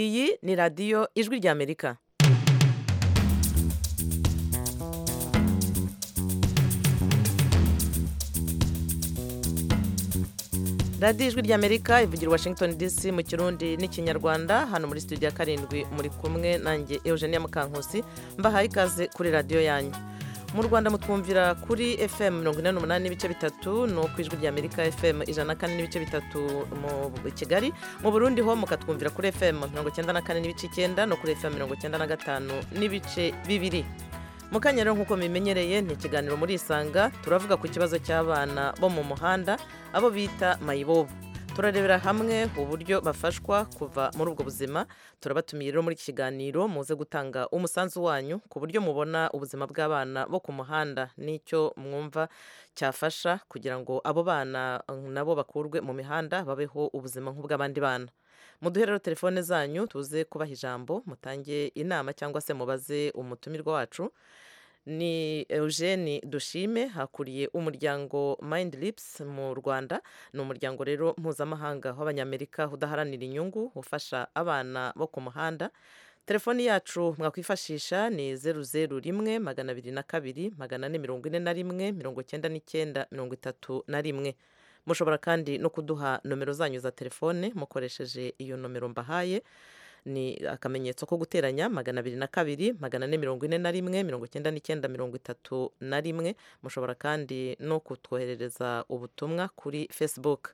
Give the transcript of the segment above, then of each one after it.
iyi ni radiyo ijwi ry'amerika radiyo ijwi ry'amerika ivugira washington dc mu kirundi n'ikinyarwanda hano muri studio ya karindwi muri kumwe nanjye eugenia mukankusi mbahaye ikaze kuri radiyo yanyu mu rwanda mutwumvira kuri fm mirongo inani n'umunani n'ibice bitatu ni ku ijwi ry'amerika fm ijana na kane n'ibice bitatu mu kigali mu burundi ho mukatwumvira kuri fm mirongo icyenda na kane n'ibice icyenda no kuri fm mirongo icyenda na gatanu n'ibice bibiri mu kanya rero nk'uko mubimenyereye ni ikiganiro muri isanga turavuga ku kibazo cy'abana bo mu muhanda abo bita mayibobo turarebera hamwe uburyo bafashwa kuva muri ubwo buzima turabatumiye rero muri iki kiganiro muze gutanga umusanzu wanyu ku buryo mubona ubuzima bw'abana bo ku muhanda n'icyo mwumva cyafasha kugira ngo abo bana nabo bakurwe mu mihanda babeho ubuzima nk'ubw'abandi bana muduhe rero telefone zanyu tuze kubaha ijambo mutange inama cyangwa se mubaze umutumirwa wacu ni eugene dushime hakuriye umuryango mayindi lipusi mu rwanda ni umuryango rero mpuzamahanga w'abanyamerika udaharanira inyungu ufasha abana bo ku muhanda telefoni yacu mwakwifashisha ni zeru zeru rimwe magana abiri na kabiri magana ane mirongo ine na rimwe mirongo icyenda n'icyenda mirongo itatu na rimwe mushobora kandi no kuduha nomero zanyu za telefone mukoresheje iyo nomero mbahaye ni akamenyetso ko guteranya magana abiri na kabiri magana ane mirongo ine na rimwe mirongo icyenda n'icyenda mirongo itatu na rimwe mushobora kandi no kutwoherereza ubutumwa kuri facebook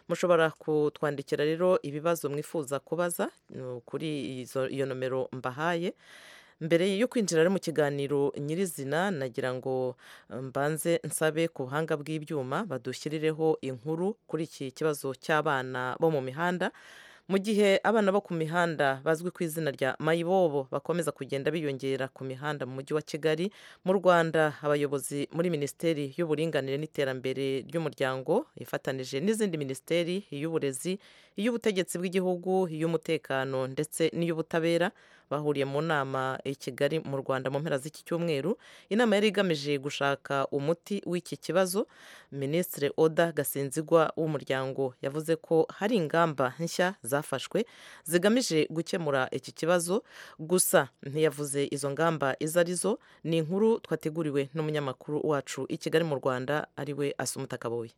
mushobora kutwandikira rero ibibazo mwifuza kubaza kuri iyo nomero mbahaye mbere yo kwinjira mu kiganiro nyirizina nagira ngo mbanze nsabe ku buhanga bw'ibyuma badushyirireho inkuru kuri iki kibazo cy'abana bo mu mihanda mu gihe abana bo ku mihanda bazwi ku izina rya mayibobo bakomeza kugenda biyongera ku mihanda mu mujyi wa kigali mu rwanda abayobozi muri minisiteri y'uburinganire n'iterambere ry'umuryango ifatanije n'izindi minisiteri iy'uburezi iy'ubutegetsi bw'igihugu iy'umutekano ndetse n'iy'ubutabera bahuriye mu nama i kigali mu rwanda mu mpera z'iki cyumweru inama yari igamije gushaka umuti w'iki kibazo minisitiri oda gasinzigwa w'umuryango yavuze ko hari ingamba nshya zafashwe zigamije gukemura iki kibazo gusa ntiyavuze izo ngamba izo arizo ni inkuru twateguriwe n'umunyamakuru wacu i kigali mu rwanda ariwe asumuta kaboye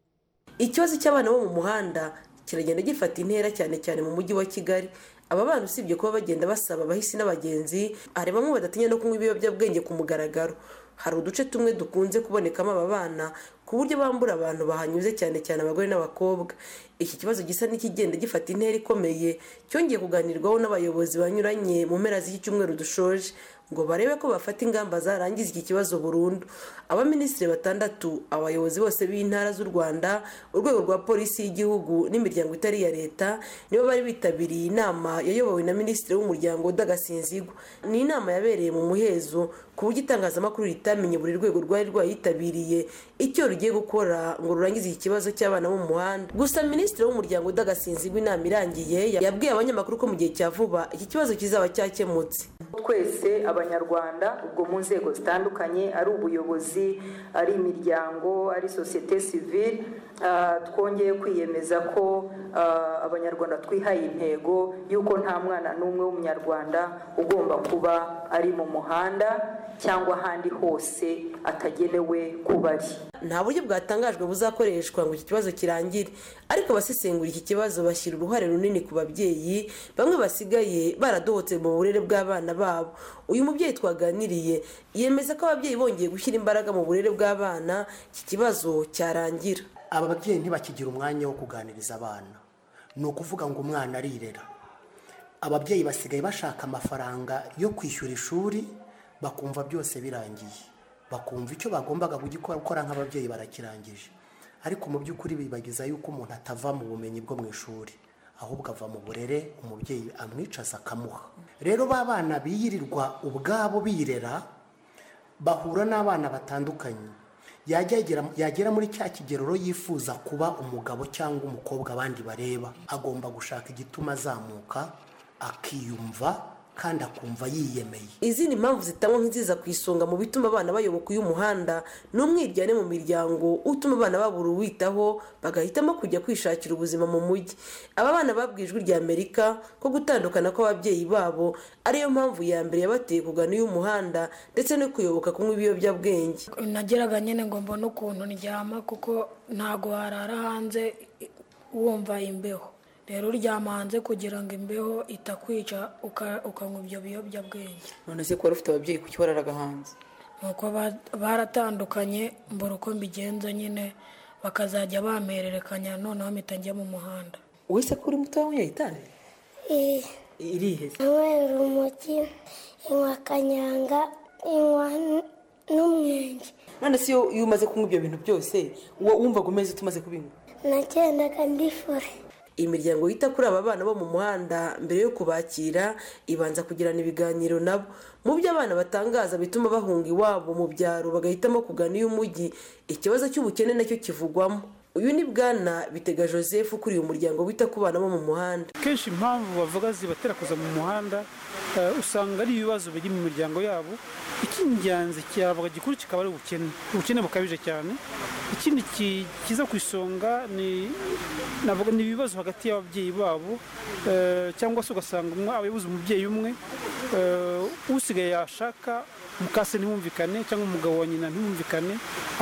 ikibazo cy'abana bo mu muhanda kiragenda gifata intera cyane cyane mu mujyi wa kigali aba bana usibye kuba bagenda basaba abahisi n'abagenzi hari bamwe badatinya no kunywa ibiyobyabwenge ku mugaragaro hari uduce tumwe dukunze kubonekamo aba bana ku buryo bambura abantu bahanyuze cyane cyane abagore n'abakobwa iki kibazo gisa n'ikigenda gifata intera ikomeye cyongeye kuganirwaho n'abayobozi banyuranye mu mpera z'iki cyumweru dushoje ngo barebe ko bafata ingamba zarangiza iki kibazo burundu abaminisitiri batandatu abayobozi bose b'intara z'u rwanda urwego rwa polisi y'igihugu n'imiryango itari iya leta nibo bari bitabiriye inama yayobowe na minisitiri w'umuryango udagasinzigwa ni inama yabereye mu muhezo ku buryo itangazamakuru ritamenye buri rwego rwari rwayitabiriye icyo rugiye gukora ngo rurangize iki kibazo cy'abana bo mu muhanda gusa minisitiri w'umuryango udagasinzigwa inama irangiye yabwiye abanyamakuru ko mu gihe cya vuba iki kibazo kizaba cyakemutse twese abanyarwanda ubwo mu nzego zitandukanye ari ubuyobozi ari imiryango ari sosiyete sivile twongeye kwiyemeza ko abanyarwanda twihaye intego y'uko nta mwana n'umwe w'umunyarwanda ugomba kuba ari mu muhanda cyangwa ahandi hose atagenewe kuba ari nta buryo bwatangajwe buzakoreshwa ngo iki kibazo kirangire ariko abasesengura iki kibazo bashyira uruhare runini ku babyeyi bamwe basigaye baradohotse mu burere bw'abana babo uyu mubyeyi twaganiriye yemeza ko ababyeyi bongeye gushyira imbaraga mu burere bw'abana iki kibazo cyarangira aba babyeyi ntibakigira umwanya wo kuganiriza abana ni ukuvuga ngo umwana arirera ababyeyi basigaye bashaka amafaranga yo kwishyura ishuri bakumva byose birangiye bakumva icyo bagombaga gukora nk'ababyeyi barakirangije ariko mu by'ukuri bibagiza yuko umuntu atava mu bumenyi bwo mu ishuri ahubwo ava mu burere umubyeyi amwicaza akamuha rero ba bana biyirirwa ubwabo birera bahura n'abana batandukanye yagera muri cya kigeroro yifuza kuba umugabo cyangwa umukobwa abandi bareba agomba gushaka igituma azamuka akiyumva kandi akumva yiyemeye izindi mpamvu zitangwa nk'iziza ku isonga mu bituma abana bayoboka uyu muhanda ni umwiryane mu miryango utuma abana babura uwitaho bagahitamo kujya kwishakira ubuzima mu mujyi aba bana babwiye ijwi rya amerika ko gutandukana kw'ababyeyi babo ariyo mpamvu ya mbere yabateye kugana uyu muhanda ndetse no kuyoboka kunywa ibiyobyabwenge nageraga nyine ngo mbone ukuntu ndyama kuko ntago warara hanze wumva imbeho rero uryama hanze kugira ngo imbeho itakwica uka- ukanywa ibyo biyobyabwenge none se kuba ufite ababyeyi kuki wararaga hanze nuko ba- baratandukanye mbura uko mbigenza nyine bakazajya bampererekanya noneho mpita njya mu muhanda wese ko uri muto wanyweye itabi Eh, irihe se? nywa urumogi inywa kanyanga inywa n- n'umwenge none se iyo iyo umaze kunywa ibyo bintu byose wo- wumvaga umeze ute umaze kubinywa nagendaga ndifure imiryango yita kuri aba bana bo mu muhanda mbere yo kubakira ibanza kugirana ibiganiro nabo mu byo abana batangaza bituma bahunga iwabo mu byaro bagahitamo kugana iy'umujyi ikibazo cy'ubukene nacyo kivugwamo uyu ni bwana bitega joseph ukuriye umuryango wita ku bana bo mu muhanda kenshi impamvu bavuga zibatera kuza mu muhanda eh, usanga ari ibibazo biri mu miryango yabo icy'ingenzi cyavuga gikuru kikaba ari ubukene ubukene bukabije cyane ikindi ki- kiza ku isonga ni navuga ni ibibazo hagati y'ababyeyi babo eh, cyangwa se ugasanga umwe aba yabuze umubyeyi umwe eh, usigaye yashaka mukase ntibumvikane cyangwa umugabo wa nyina ntibumvikane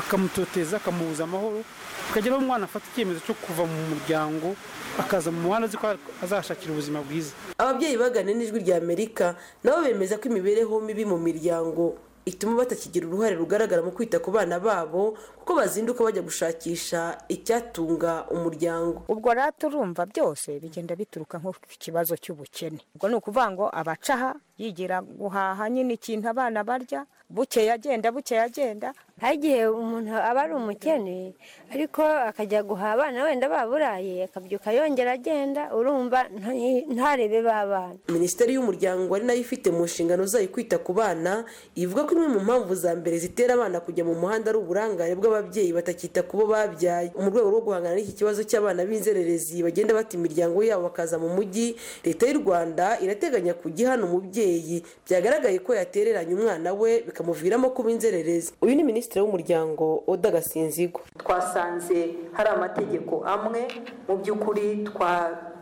akamutoteza akamubuza amahoro akageraho umwana afata icyemezo cyo kuva mu muryango akaza mu muhanda azi ko azahashakira ubuzima bwiza ababyeyi bagana n'ijwi rya amerika nabo bemeza ko imibereho mibi mu miryango ituma batakigira uruhare rugaragara mu kwita ku bana babo kuko bazinduka bajya gushakisha icyatunga umuryango ubwo rero turumva byose bigenda bituruka nko ku kibazo cy'ubukene ubwo ni ukuvuga ngo abacaha yigira guhaha nyine ikintu abana barya bukeye agenda bukeye agenda hari igihe umuntu aba ari umukene ariko akajya guha abana wenda baburaye akabyuka yongera agenda urumva nta- ntarebe ba bana minisiteri y'umuryango ari nayo ifite mu nshingano zayo kwita ku bana ivuga ko imwe mu mpamvu za mbere zitera abana kujya mu muhanda ari uburangare bw'ababyeyi batakita ku bo babyaye mu rwego rwo guhangana n'iki kibazo cy'abana b'inzererezi bagenda bata imiryango yabo bakaza mu mujyi leta y'u rwanda irateganya kujya ihana umubyeyi byagaragaye ko yatereranye umwana we bikamuviramo kuba inzererezi uyu ni minisitiri w'umuryango oda gasinzigwa twasanze hari amategeko amwe mu by'ukuri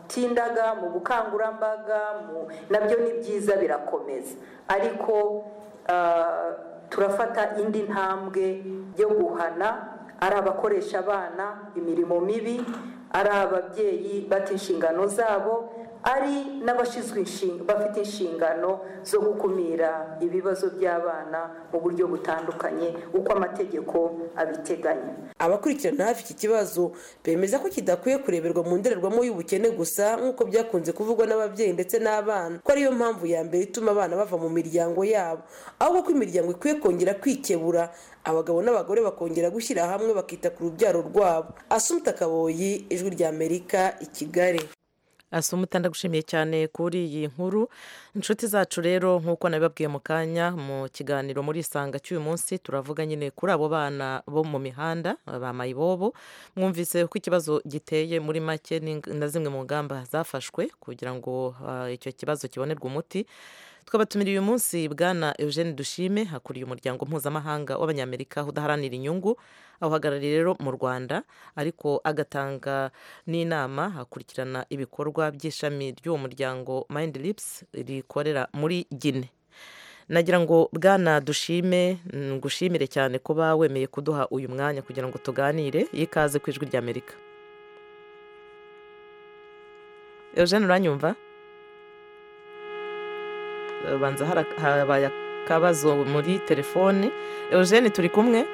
twatindaga mu bukangurambaga mu- nabyo ni byiza birakomeza ariko ah, turafata indi ntambwe yo guhana ari abakoresha abana imirimo mibi ari ababyeyi bata inshingano zabo ari n'abashinzwe inshin- bafite inshingano zo gukumira ibibazo by'abana mu buryo butandukanye uko amategeko abiteganya abakurikirana hafi iki kibazo bemeza ko kidakwiye kureberwa mu ndorerwamo y'ubukene gusa nk'uko byakunze kuvugwa n'ababyeyi ndetse n'abana ko ariyo mpamvu ya mbere ituma abana bava mu miryango yabo ahubwo ko imiryango ikwiye kongera kwikebura abagabo n'abagore bakongera gushyira hamwe bakita ku rubyaro rwabo asumta kaboyi ijwi rya amerika i kigali asumuta ndagushimiye cyane kuri iyi nkuru inshuti zacu rero nk'uko nabibabwiye mu kanya mu kiganiro muri isanga cy'uyu munsi turavuga nyine kuri abo bana bo mu mihanda ba mayibobo mwumvise ko ikibazo giteye muri make n'ing- na zimwe mu ngamba zafashwe kugira ngo ah, icyo kibazo kibonerwe umuti twabatumiriye uyu munsi bwana eugene dushime hakuriye umuryango mpuzamahanga w'abanyamerika udaharanira inyungu awuhagarariye rero mu rwanda ariko agatanga n'inama hakurikirana ibikorwa by'ishami ry'uwo muryango mind lips rikorera muri gine nagira ngo bwana dushime ngushimire cyane kuba wemeye kuduha uyu mwanya kugira ngo tuganire yikaze ku ijwi ry'amerika eugene uranyumva banza hara- habaye akabazo muri telefone eugene turi kumwe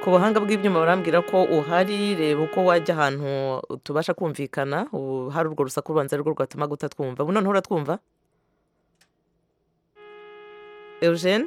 ku buhanga bw'ibyuma barambwira ko uhari reba uko wajya ahantu tubasha kumvikana ubu hari urwo rusaku rubanza ari rwo rwatuma gutatwumva ubu noneho uratwumva eugene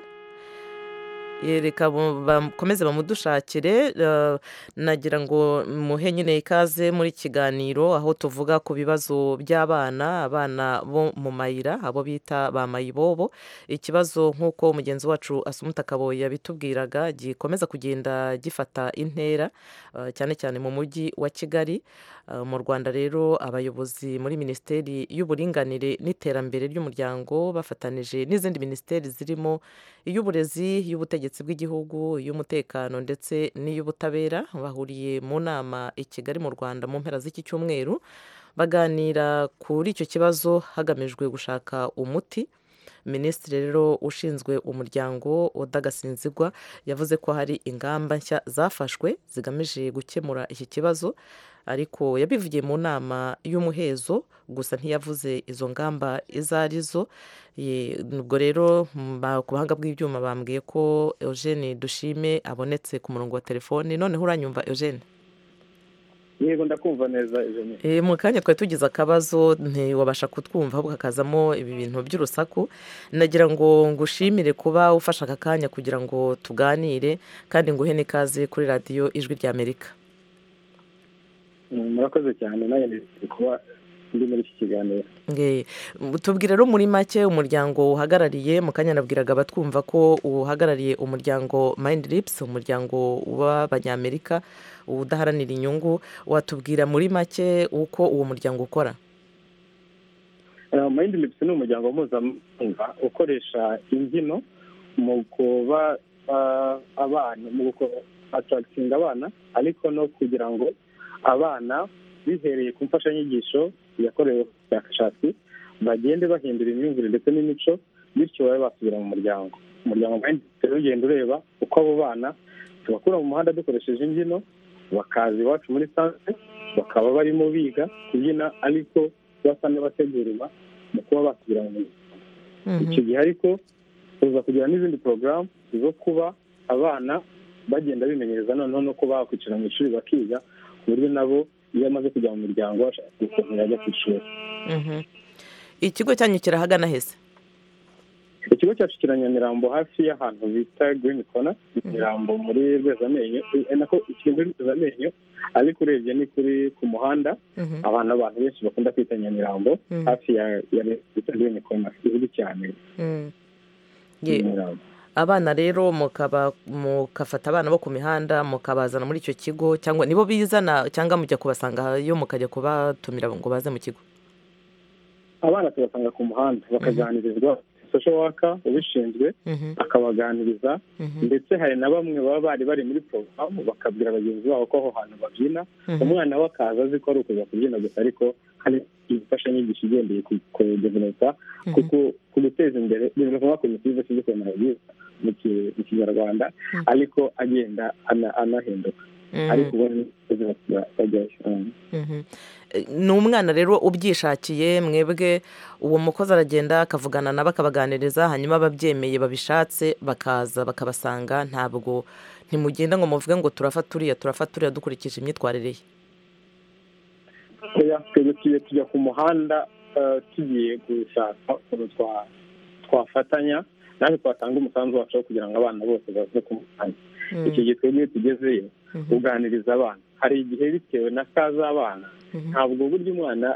reka bakomeze bamudushakire eh, nagira ngo muhe nyine ikaze muri kiganiro aho tuvuga ku bibazo by'abana abana bo mu mayira abo bita ba mayibobo ikibazo nk'uko mugenzi wacu asumuta kaboye yabitubwiraga gikomeza kugenda gifata intera eh, cyane cyane mu mujyi wa kigali Eh, mu rwanda rero abayobozi muri minisiteri y'uburinganire n'iterambere ry'umuryango bafatanije n'izindi minisiteri zirimo iy'uburezi iy'ubutegetsi bw'igihugu iy'umutekano ndetse n'iy'ubutabera bahuriye mu nama i kigali mu rwanda mu mpera z'iki cyumweru baganira kuri icyo kibazo hagamijwe gushaka umuti minisitiri rero ushinzwe umuryango udagasinzigwa yavuze ko hari ingamba nshya zafashwe zigamije gukemura iki kibazo ariko yabivugiye mu nama y'umuhezo gusa ntiyavuze izo ngamba izo ari zo Ye- ubwo rero m- ba- ku buhanga bw'ibyuma bambwiye ko eugene dushime abonetse ku murongo wa telefoni noneho uranyumva eugene yego ndakumva neza Eugenie. E, mu kanya twari tugize akabazo ntiwabasha kutwumva ahubwo hakazamo ibi bintu by'urusaku nagira ngo ngushimire kuba ufashe aka kanya kugira ngo tuganire kandi nguhe n'ikaze kuri radiyo ijwi ry'amerika Mm, murakoze cyane nanjye nishimiye kuba ndi muri iki kiganiro Nge- tubwire rero muri make umuryango uhagarariye mu kanya nabwiraga abatwumva ko uhagarariye umuryango Mind Lips umuryango w'abanyamerika udaharanira inyungu watubwira muri make uko uwo muryango ukora Eh, mind lips ni umuryango mpuzamahanga ukoresha imbyino mu kuba ah, abana mu atarakitinga abana ariko no kugira ngo abana bihereye ku mfashanyigisho yakorewe ubushakashatsi bagende bahindura imyumvire ndetse n'imico bityo babe basubira mu muryango umuryango Mind Lips rero ugenda ureba uko abo bana tubakura mu muhanda dukoresheje imbyino bakaza iwacu muri sanse bakaba barimo biga kubyina ariko basa n'abategurirwa mu kuba basubira mu muryango icyo gihe ariko tuza kugira n'izindi porogaramu zo kuba abana bagenda bimenyereza noneho no kuba bakwicara mu ishuri bakiga ku buryo nabo iyo amaze kujya mu muryango ashaka gukomera ajya ku ishuri Mhm. ikigo cyanyu kirahagana hese ikigo cyacu kiri nyamirambo hafi y'ahantu bita girini kona nyamirambo muri rwezamenyo Eh, nako kiri muri rwezamenyo ariko urebye ni kuri ku muhanda Mhm. abantu abantu benshi bakunda kwita nyamirambo Mhm. hafi ya ya bita girini kona izwi cyane Mm. Ye- nyamirambo abana rero mukaba mukafata abana bo ku mihanda mukabazana muri icyo kigo cyangwa nibo bizana cyangwa mujya kubasanga yo mukajya kubatumira ngo baze mu kigo abana tubasanga ku muhanda bakaganirizwa sosho waka ubishinzwe akabaganiriza ndetse hari na bamwe baba bari bari muri porogaramu bakabwira bagenzi babo ko aho hantu babyina Mhm. umwana we akaza azi ko ari ukuza kubyina gusa ariko hari imfashanyigisho igendeye ku kudevelopa ku ku- ku guteza imbere developa ku mitiza cy'igikemura byiza mu ki- mu kinyarwanda ariko agenda ana- anahinduka Mhm. ariko ubundi bajyayo Mhm. E, ni umwana rero ubyishakiye mwebwe uwo mukozi aragenda akavugana nabo akabaganiriza hanyuma ababyemeye babishatse bakaza bakabasanga ntabwo ntimugenda ngo muvuge ngo turafata uriya turafata uriya dukurikije imyitwarire ye oya twebwe tugiye tujya ku muhanda eh, tugiye gushaka ukuntu twa- twafatanya natwe twatanga umusanzu wacu wo kugira ngo abana bose baze ku muhanda Mm. icyo gihe twebwe iyo tugezeyo Mhm. uganiriza abana hari igihe bitewe na ka z'abana Mhm. ntabwo burya umwana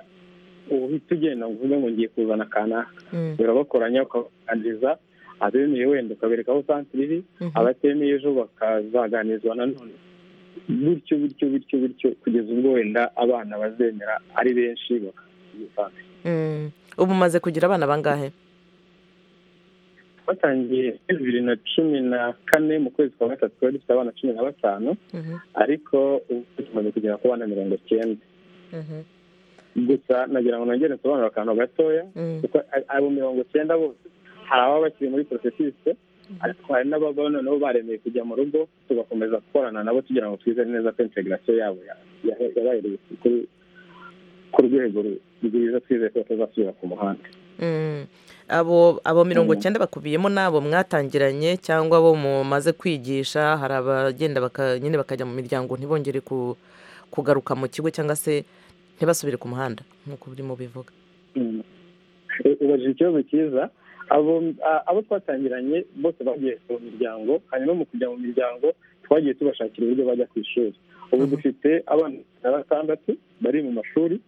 uhita ugenda ngo uvuge ngo ngiye kuzana kanaka Mm. birabakoranya ukaganiriza abemeye wenda ukabereka aho santire iri Mhm. abatemeye ejo bakazaganirizwa nanone bityo bityo bityo bityo kugeza ubwo wenda abana bazemera ari benshi bakabisanga Mm. ubu umaze kugira abana bangahe batangiye muri bibiri na cumi na kane mu kwezi kwa gatatu twari dufite abana cumi na batanu ariko ubu tumaze kugera ku bana mirongo icyenda gusa nagira ngo nongere nsobanure akantu gatoya Mm. kuko a- abo mirongo icyenda bose hari ababa bakiri muri porosesise ariko hari n'ababa noneho baremeye kujya mu rugo tugakomeza gukorana nabo tugira ngo twizere neza ko integarasiyo yabo ya- ya- yabahereye kuri- ku rwego ru- rwiza twizeye ko batazasubira ku muhanda Mm. abo abo mirongo icyenda bakubiyemo n'abo mwatangiranye cyangwa abo mumaze kwigisha hari abagenda baka- nyine bakajya mu miryango ntibongere ku- kugaruka mu kigo cyangwa se ntibasubire ku muhanda nk'uko birimo bivuga ubajije ikibazo cyiza abo twatangiranye bose bagiye mu miryango hanyuma mu kujya mu miryango twagiye tubashakira uburyo bajya ku ishuri ubu dufite abana batandatu bari mu mashuri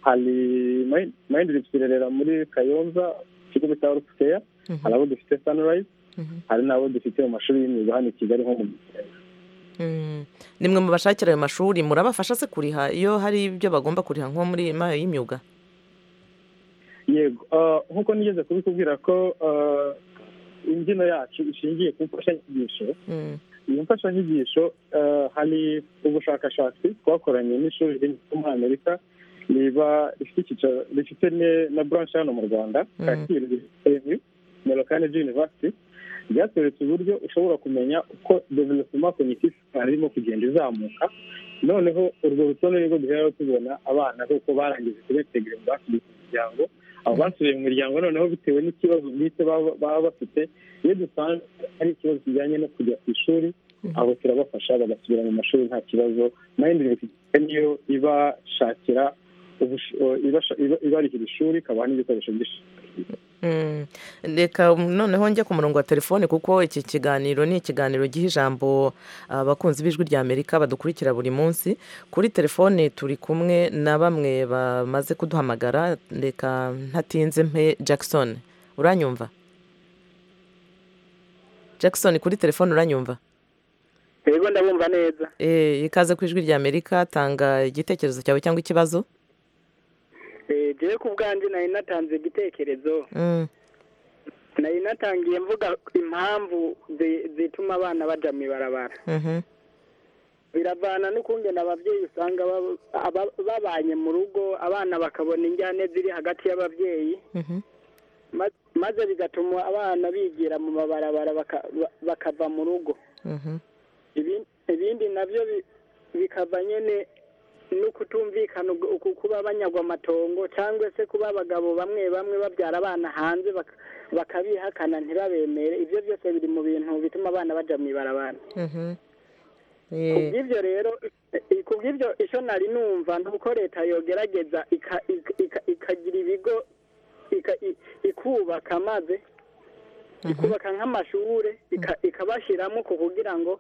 hari mayindi rerera muri kayonza ikigo bita rufuteya hari abo dufite sanirayizi hari n'abo dufite mu mashuri y'imyuga hano i kigali nko mu ni mwe mu bashakira ayo mashuri murabafasha se kuriha iyo hari ibyo bagomba kuriha nko muri mayo y'imyuga yego nk'uko nigeze kubikubwira ko imbyino yacu ishingiye ku mfashanyigisho iyi mfashanyigisho hari ubushakashatsi twakoranye n'ishuri ryo muri amerika riba rifite icyicaro rifite na buranshi hano mu rwanda kacyiru rifite nimero kane university ryateretse uburyo ushobora kumenya uko development cognitive irimo kugenda izamuka noneho urwo rutonde nibwo duhera tubona abana kuko barangije kubetegera basubiye mu miryango abo basubiye mu miryango noneho bitewe n'ikibazo bwite baba bafite iyo dusanze ari ikibazo kijyanye no kujya ku ishuri abo turabafasha bagasubira mu mashuri nta kibazo mayindi niyo ibashakira ibarihira ishuri ikabaha n'ibikoresho by'ishuri reka noneho njya ku murongo wa telefone kuko iki kiganiro ni ikiganiro giha ijambo abakunzi b'ijwi rya amerika badukurikira buri munsi kuri telefone turi kumwe na bamwe bamaze kuduhamagara reka ntatinze mpe jackson uranyumva jackson kuri telefone uranyumva yego ndabumva neza ikaze ku ijwi rya amerika tanga igitekerezo cyawe cyangwa ikibazo jewe ku bwanjye nari natanze igitekerezo nari natangiye mvuga impamvu zituma abana bajya mu ibarabara biravana n'ukungena ababyeyi usanga babanye mu rugo abana bakabona injyane ziri hagati y'ababyeyi maze bigatuma abana bigira mu mabarabara bakava mu rugo ibindi nabyo bikava nyine no kutumvikana kuba abanyagwa amatongo cyangwa se kuba abagabo bamwe bamwe babyara abana hanze bakabihakana ntibabemere ibyo byose biri mu bintu bituma abana bajya mu ibarabara kubw'ibyo rero kubw'ibyo icyo nari numva ni uko leta yogerageza ikagira ibigo ikubaka maze ikubaka nk'amashuri ikabashyiramo kugira ngo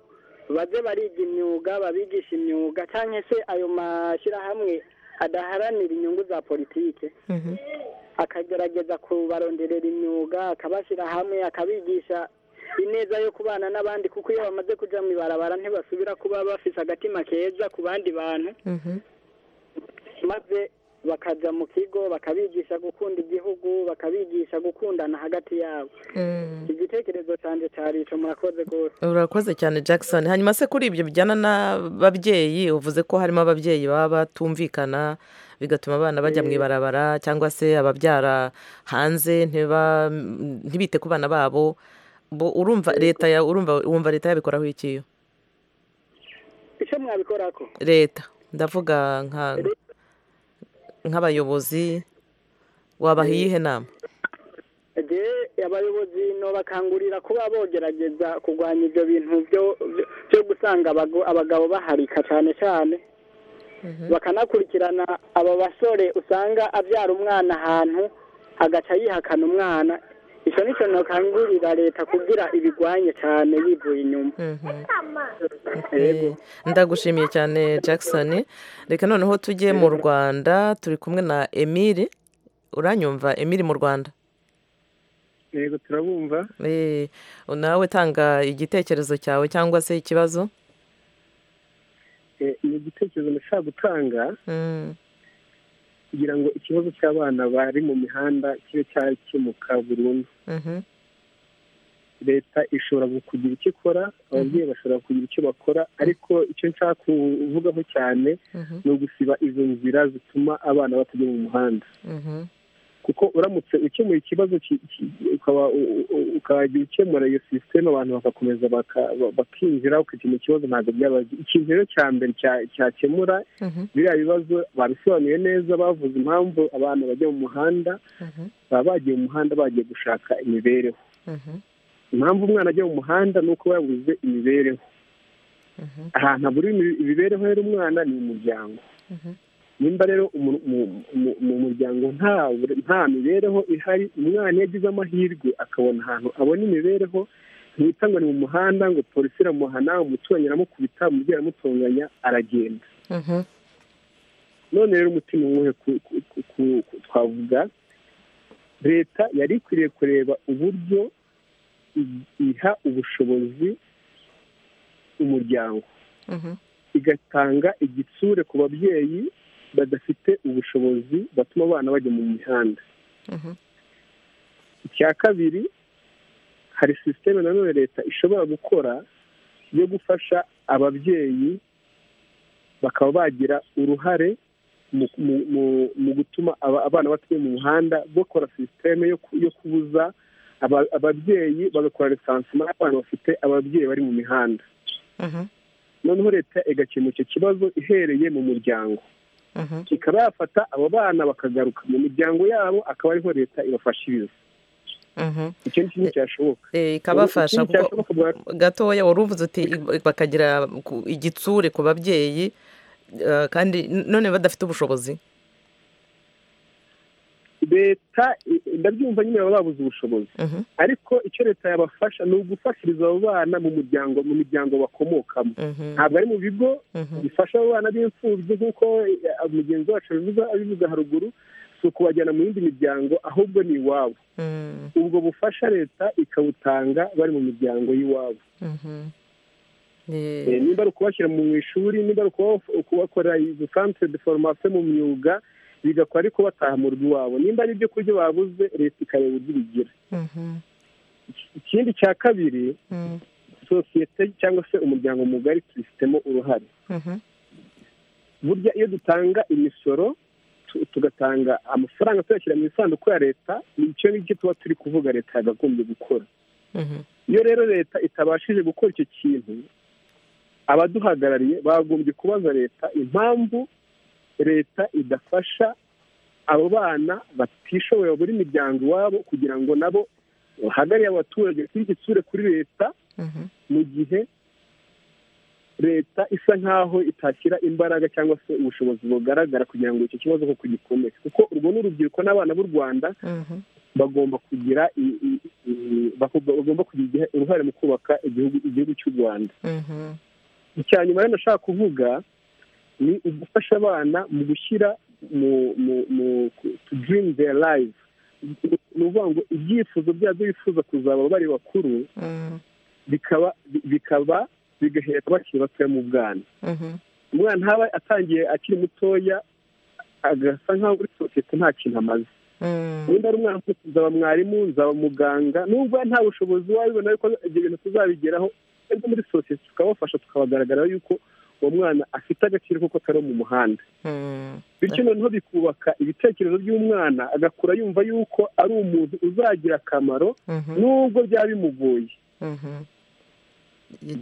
baze bariga imyuga babigisha imyuga cyangwa se ayo mashyirahamwe adaharanira inyungu za politiki akagerageza kubaronderera imyuga akabashyira hamwe akabigisha ineza yo kubana n'abandi kuko iyo bamaze kujya mu ibarabara ntibasubira kuba bafite agatima keza ku bandi bantu maze bakajya mu kigo bakabigisha gukunda igihugu bakabigisha gukundana hagati yabo igitekerezo cyanjye cyari icyo murakoze rwose urakoze cyane jackson hanyuma se kuri ibyo bijyana n'ababyeyi uvuze ko harimo ababyeyi baba batumvikana bigatuma abana bajya mu ibarabara cyangwa se ababyara hanze ntibite ku bana babo urumva leta urumva leta yabikoraho ikiyo icyo mwabikorako leta ndavuga nka nk'abayobozi wabaha iyihe nama abayobozi bakangurira kuba bogerageza kurwanya ibyo bintu byo gusanga abagabo baharika cyane cyane bakanakurikirana aba basore usanga abyara umwana ahantu agaca yihakana umwana icyo ni cyo ntakangurira leta kugira ibigwanye cyane yivuye inyuma ndagushimiye cyane jackson reka noneho tujye mu rwanda turi kumwe na emile uranyumva emile mu rwanda yego turabumva nawe tanga igitekerezo cyawe cyangwa se ikibazo ni igitekerezo nashaka gutanga kugira ngo ikibazo cy'abana bari mu mihanda kibe cyakemuka burundu leta ishobora kugira icyo ikora ababyeyi bashobora kugira icyo bakora ariko icyo nshaka kuvugaho cyane ni ugusiba izo nzira zituma abana batajya mu muhanda kuko uramutse ukemuye ikibazo ukajya ukemura iyo sisiteme abantu bagakomeza bakinjira ukakemura ikibazo ntabwo byaba ikintu rero cya mbere cyakemura biriya bibazo babisobanuye neza bavuze impamvu abantu bajya mu muhanda baba bagiye mu muhanda bagiye gushaka imibereho impamvu umwana ajya mu muhanda ni uko yabuze imibereho ahantu habura imibereho y'umwana ni umuryango nimba rero mu muryango nta mibereho ihari umwana iyo agize amahirwe akabona ahantu abona imibereho ntihita ngo ni mu muhanda ngo polisi iramuhana umuturanyi aramukubita umubyeyi aramutunganya aragenda none rero umutima umwe twavuga leta yari ikwiriye kureba uburyo iha ubushobozi umuryango igatanga igitsure ku babyeyi badafite ubushobozi batuma abana bajya mu mihanda icya kabiri hari sisiteme nanone leta ishobora gukora yo gufasha ababyeyi bakaba bagira uruhare mu gutuma abana batuye mu muhanda bakora sisiteme yo kubuza ababyeyi bagakora resansima abana bafite ababyeyi bari mu mihanda noneho leta igakemura icyo kibazo ihereye mu muryango ikaba yafata abo bana bakagaruka mu miryango yabo akaba ariho leta ibafashiriza icyo ni kimwe cyashoboka ikabafasha gatoya wari uvuze uti bakagira igitsure ku babyeyi kandi none badafite ubushobozi leta ndabyumva nyine baba babuze ubushobozi ariko icyo leta yabafasha ni ugufashiriza abo bana mu muryango mu miryango bakomokamo ntabwo ari mu bigo bifasha abo bana b'imfubyi nk'uko mugenzi wacu abivuga haruguru si ukubajyana mu yindi miryango ahubwo ni iwabo ubwo bufasha leta ikabutanga bari mu miryango y'iwabo nimba ari ukubashyira mu ishuri nimba ari ukubakorera santere de foromasiyo mu myuga bigakora ariko bataha mu rugo iwabo nimba ari ibyo kurya babuze leta ikareba uburyo ibigira ikindi cya kabiri sosiyete cyangwa se umuryango mugari tubifitemo uruhare burya iyo dutanga imisoro tugatanga amafaranga tuyashyira mu isanduku ya leta ni icyo ngicyo tuba turi kuvuga leta yagagombye gukora iyo rero leta itabashije gukora icyo kintu abaduhagarariye bagombye kubaza leta impamvu leta idafasha abo bana batishoboye buri miryango iwabo kugira ngo nabo bahagarariye abaturage igitsure kuri leta mu gihe leta isa nk'aho itashyira imbaraga cyangwa se ubushobozi bugaragara kugira ngo icyo kibazo koko gikomere kuko urwo ni urubyiruko n'abana b'u rwanda bagomba kugira bagomba kugira uruhare mu kubaka igihugu cy'u rwanda icya nyuma rero ndashaka kuvuga ni ugufasha abana mu gushyira mu mu dirimu deya layivu ni ukuvuga ngo ibyifuzo byabo bifuza kuzaba bari bakuru bikaba bikaba bigahera bakiri batoya mu bwana umwana ntaba atangiye akiri mutoya agasa nk'aho muri sosiyete nta kintu amaze wenda ari umwana nzaba mwarimu nzaba muganga nubwo nta bushobozi wabibona ariko ibyo bintu tuzabigeraho ariko muri sosiyete tukabafasha tukabagaragara yuko uwo mwana afite agaciro kuko atari mu muhanda bityo noneho bikubaka ibitekerezo by'umwana agakura yumva yuko ari umuntu uzagira akamaro nubwo byaba bimugoye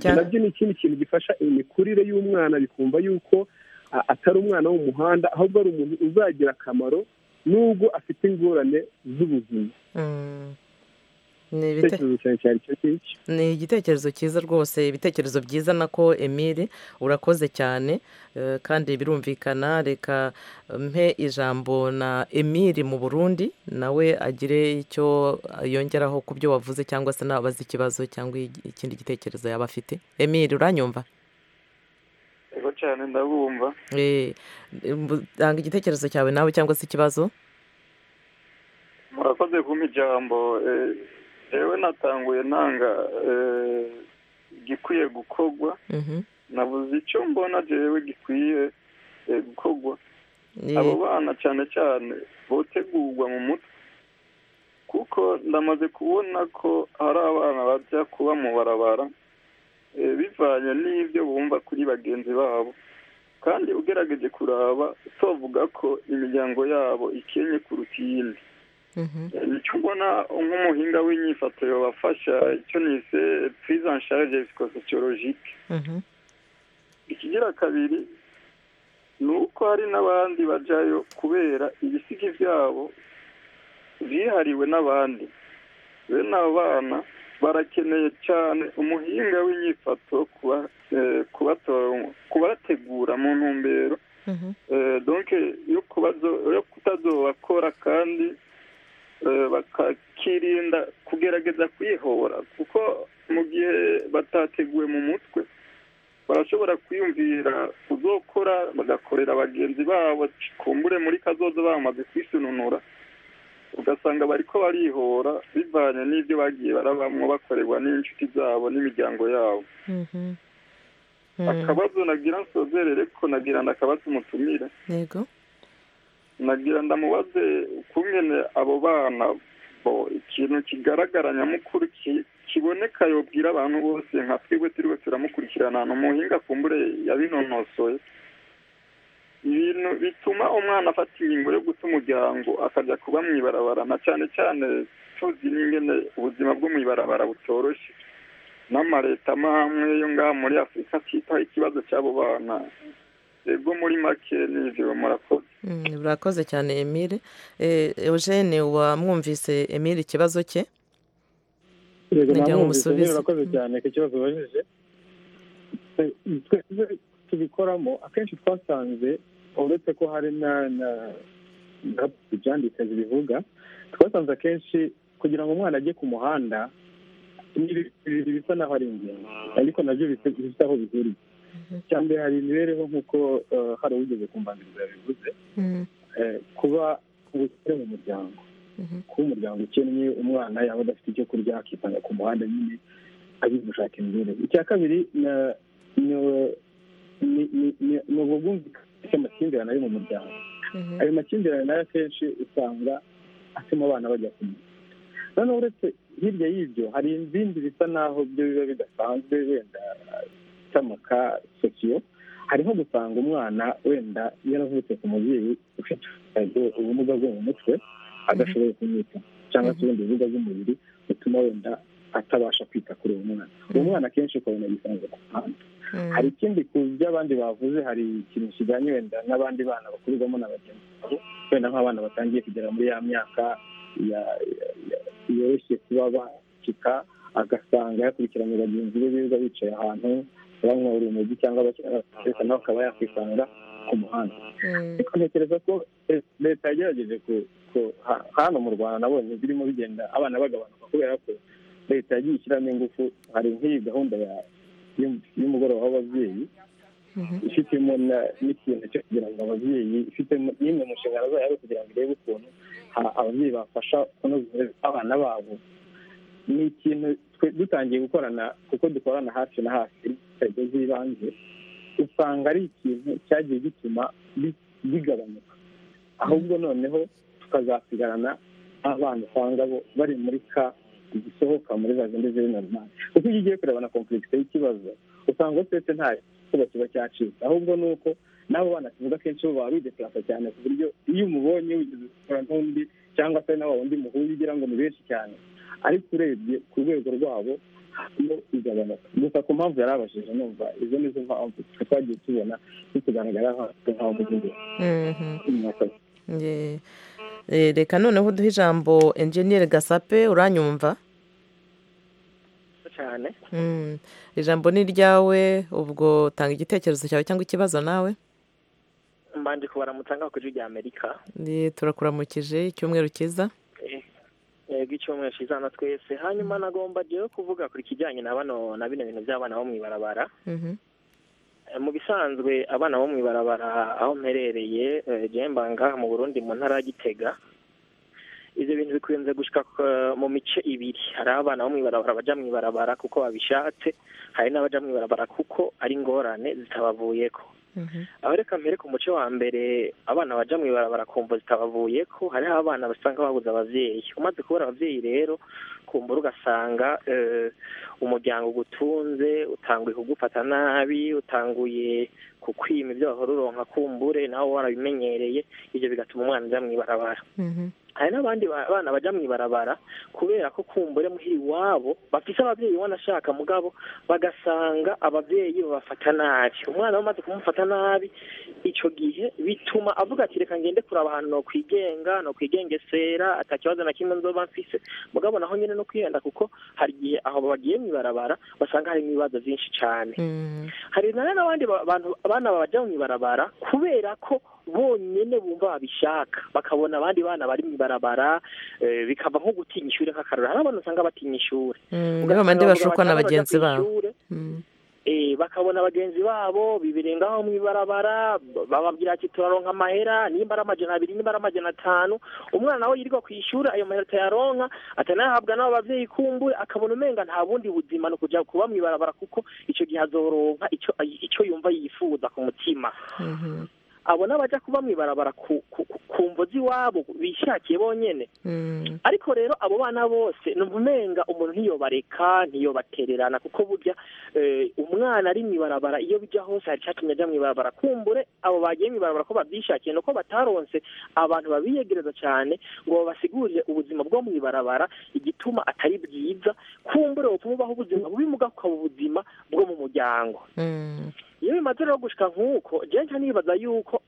nabyo ni ikindi kintu gifasha imikurire y'umwana bikumva yuko atari umwana wo mu muhanda ahubwo ari umuntu uzagira akamaro nubwo afite ingorane z'ubuzima ni igitekerezo cyiza rwose ibitekerezo byiza nako emile urakoze cyane kandi birumvikana reka mpe ijambo na emile mu burundi nawe agire icyo yongeraho ku byo wavuze cyangwa se nabaze ikibazo cyangwa ikindi gitekerezo yaba afite emile uranyumva rero cyane ndabumva tanga igitekerezo cyawe nawe cyangwa se ikibazo murakoze kumpa ijambo yewe natanguye ntanga gikwiye gukorwa nabuze icyo mbona jewe gikwiye gukorwa abo bana cyane cyane botegurwa mu mutwe kuko ndamaze kubona ko hari abana bajya kuba mu barabara bivanye n'ibyo bumva kuri bagenzi babo kandi ugerageje kuraba tuvuga ko imiryango yabo ikennye kuruta iyindi icyo mbona nk'umuhinga w'inyifatiro wafasha icyo nise purize ansharije psikososiyologike ikigira kabiri ni uko hari n'abandi bajyayo kubera ibisigi byabo byihariwe n'abandi bene abo bana barakeneye cyane umuhinga w'inyifatiro kubategura mu ntumbero donke yo kutazobakora kandi bakirinda kugerageza kwihora kuko mu gihe batateguwe mu mutwe barashobora kwiyumvira kuzokora bagakorera bagenzi babo kumbure muri kazoza bamaze kwisununura ugasanga bari ko barihora bivanye n'ibyo bagiye barabamo bakorerwa n'inshuti zabo n'imiryango yabo akabazo nagira nsozerere ko nagira ndakabazo umutumire yego nagira ndamubaze ukungene abo bana bo ikintu kigaragara nyamukuru kiboneka yobwira abantu bose nka twebwe turiwe turamukurikirana ahantu muhinga kumbure yabinonosoye ibintu bituma umwana afata ingingo yo guta umuryango akajya kuba mu ibarabara na cyane cyane tuzi n'ingene ubuzima bwo mu ibarabara butoroshye n'amareta amwe yo ngaha muri afurika atitaho ikibazo cy'abo bana ego muri make n'ibyo murakoze murakoze cyane emile eugene wamwumvise emile ikibazo cye yego namwumvise murakoze cyane ku kibazo ubajije tubikoramo akenshi twasanze uretse ko hari na ibyandika zibivuga twasanze akenshi kugira ngo umwana ajye ku muhanda ibintu bisa naho ari ingenzi ariko nabyo bisa aho bihuriye icya mbere hari imibereho nk'uko hari uwigeze ku mbanzirizo yabivuze kuba ubukire mu muryango kuba umuryango ukennye umwana yaba adafite icyo kurya akitanga ku muhanda nyine agiye gushaka imibereho icya kabiri ni ubwumvikane bw'amakimbirane ari mu muryango ayo makimbirane nayo akenshi usanga atuma abana bajya kumwe noneho uretse hirya y'ibyo hari ibindi bisa naho byo biba bidasanzwe wenda cy'amaka sosiyo hari nko gusanga umwana wenda yaravutse ku mubyeyi ufite ubumuga bwo mu mutwe adashoboye kumwita cyangwa se ubundi ubumuga bw'umubiri butuma wenda atabasha kwita kuri uwo mwana uwo mwana akenshi ukabona gisanzwe ku muhanda hari ikindi ku byo abandi bavuze hari ikintu kijyanye wenda n'abandi bana bakurirwamo na bagenzi babo wenda nk'abana batangiye kugera muri ya myaka yoroshye kuba bakika agasanga yakurikiranye bagenzi be birirwa bicaye ahantu banywa urumogi cyangwa bakina nawe akaba yakwisanga ku muhanda ariko ntekereza ko leta yagerageje hano mu rwanda nabonye birimo bigenda abana bagabanuka kubera ko leta yagiye ishyiramo ingufu hari nk'iyi gahunda ya y'umugoroba w'ababyeyi ifitemo n'ikintu cyo kugira ngo ababyeyi ifite n'imwe mu nshingano zayo kugira ngo irebe ukuntu ababyeyi bafasha kunoza abana babo ni ikintu dutangiye gukorana kuko dukorana hafi na hafi inzego z'ibanze usanga ari ikintu cyagiye gituma bigabanuka ahubwo noneho tukazasigarana abana usanga bo bari muri ka gisohoka muri za zindi ziri normali kuko iyo ugiye kureba na kompulegisi y'ikibazo usanga usetse nta kiba kiba cyacitse ahubwo ni uko n'abo bana tuvuga akenshi bo baba bidekarasa cyane ku buryo iyo umubonye wigeze gukora n'undi cyangwa se nawe wundi muhuje ugira ngo ni benshi cyane ariko urebye ku rwego rwabo iyo igabanuka gusa ku mpamvu yari abajije numva izo ni zo mpamvu twagiye tubona bitugaragara nk'aho mugihe reka noneho uduhe ijambo enjeniyeri gasape uranyumva cyane ijambo ni iryawe ubwo tanga igitekerezo cyawe cyangwa ikibazo nawe mbanje kubaramutsa ngaho ku rya amerika turakuramukije icyumweru cyiza yego icyumweru cyiza na twese hanyuma nagomba rero kuvuga ku kijyanye na bano na bino bintu by'abana bo mu ibarabara mu bisanzwe abana bo mu ibarabara aho mperereye ngaha mu burundi mu ntara ya gitega ibyo bintu bikunze gushyika mu mice ibiri hari abana bo mu ibarabara bajya mu ibarabara kuko babishatse hari n'abajya mu ibarabara kuko ari ingorane zitabavuye ko aho reka mbere ku muce wa mbere abana bajya mu ibarabara kumva zitabavuye ko hariho abana basanga babuze ababyeyi umaze kubura ababyeyi rero kumbura ugasanga umuryango ugutunze utanguye kugufata nabi utanguye kukwima ibyo wahora uronka kumbure nawe warabimenyereye ibyo bigatuma umwana ajya mu ibarabara hari n'abandi bana bajya mu ibarabara kubera ko kumbure muhira iwabo bafise ababyeyi wanashaka mugabo bagasanga ababyeyi babafata nabi umwana we amaze kumufata nabi icyo gihe bituma avuga ati reka ngende kuraba ahantu no kwigenga no kwigengesera atakibazo na kimwe nzoba mfise mugabo naho nyine no kwihenda kuko hari igihe aho bagiye mu ibarabara basanga harimo ibibazo byinshi cyane hari na n'abandi bantu abana bajya mu ibarabara kubera ko bonyine bumva babishaka bakabona abandi bana bari mu ibarabara bikaba nko gutinya ishuri nk'akarora hari abantu usanga batinya ishuri bandi bashukwa na bagenzi babo bakabona bagenzi babo bibirengaho mu ibarabara bababwira ati turaronka amahera nimba ari amajana abiri nimba ari amajana atanu umwana nawe yirirwa ku ishuri ayo mahera atayaronka atanayahabwa n'abo babyeyi kumbuye akabona umenga nta bundi buzima ni ukujya kuba mu ibarabara kuko icyo gihe azoronka icyo yumva yifuza ku mutima abo n'abajya kuba mu ibarabara ku mvu z'iwabo bishakiye bonyine ariko rero abo bana bose ni umenga umuntu ntiyobareka ntiyobatererana kuko burya umwana ari mu ibarabara iyo bijya hose hari icyatumye ajya mu ibarabara kumbure abo bagiye mu ibarabara ko babyishakiye nuko bataronse abantu babiyegereza cyane ngo babasigurire ubuzima bwo mu ibarabara igituma atari bwiza kumbure butuma ubaho ubuzima bubi ukaba ubuzima bwo mu muryango iyo bimaze rero gushika nk'uko jenshi nibaza yuko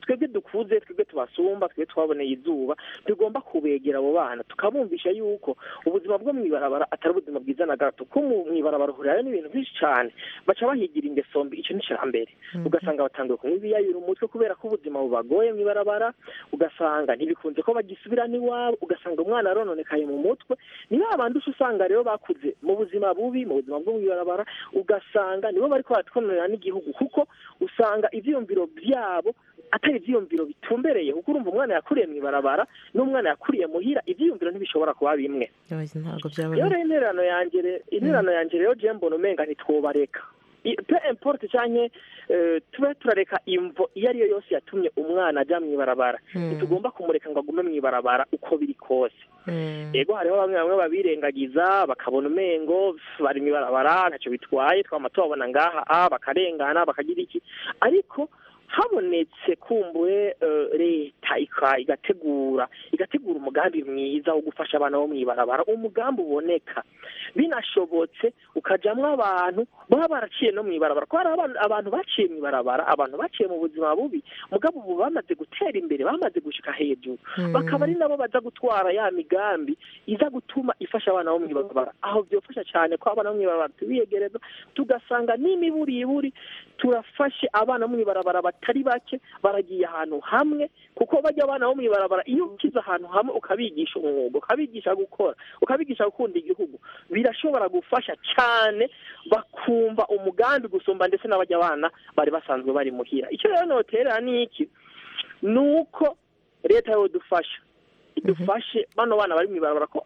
twebwe dukuze twebwe tubasumba twebwe twaboneye izuba tugomba kubegera abo bana tukabumvisha yuko ubuzima bwo mu ibarabara atari ubuzima bwiza na gato ko mu ibarabara uhurirayo n'ibintu byinshi cyane baca bahigira ingeso mbi icyo ni icya mbere ugasanga batangiye kunywa ibiyayura umutwe kubera ko ubuzima bubagoye mu ibarabara ugasanga ntibikunze ko bagisubirana iwabo ugasanga umwana arononekaye mu mutwe ni ba bandi usanga rero bakuze mu buzima bubi mu buzima bwo mu ibarabara ugasanga nibo bari kubatwa bakomerera n'igihugu kuko usanga ibyiyumviro byabo atari ibyiyumviro bitumbereye kuko urumva umwana yakuriye mu ibarabara n'umwana yakuriye muhira ibyiyumviro ntibishobora kuba bimwe rero intererano yanjye intererano yanjye rero mbona umenga ntitwobareka pe emporute cyane tube turareka imvo iyo ariyo yose yatumye umwana ajya mu ibarabara ntitugomba kumureka ngo agume mu ibarabara uko biri kose yego hariho bamwe bamwe babirengagiza bakabona umengo bari mu ibarabara ntacyo bitwaye twaba tubabona ngaha a bakarengana bakagira iki ariko habonetse kumbuwe leta igategura igategura umugambi mwiza wo gufasha abana bo mu ibarabara umugambi uboneka binashobotse ukajyamo abantu baba baraciye no mu ibarabara kuko hari abantu baciye mu ibarabara abantu baciye mu buzima bubi mugabo ubu bamaze gutera imbere bamaze gushyika hejuru bakaba ari nabo baza gutwara ya migambi iza gutuma ifasha abana bo mu ibarabara aho byofasha cyane ko abana bo mu ibarabara tubiyegereza tugasanga n'imiburiburi turafashe abana bo mu ibarabara batari bake baragiye ahantu hamwe kuko bajya abana bo mu ibarabara iyo ukize ahantu hamwe ukabigisha umwuga ukabigisha gukora ukabigisha gukunda igihugu birashobora gufasha cyane bakumva umugambi gusumba ndetse n'abajya abana bari basanzwe bari muhira icyo rero noterera ni iki ni uko leta yodufasha dufashe bano bana bari mu ibarabara ko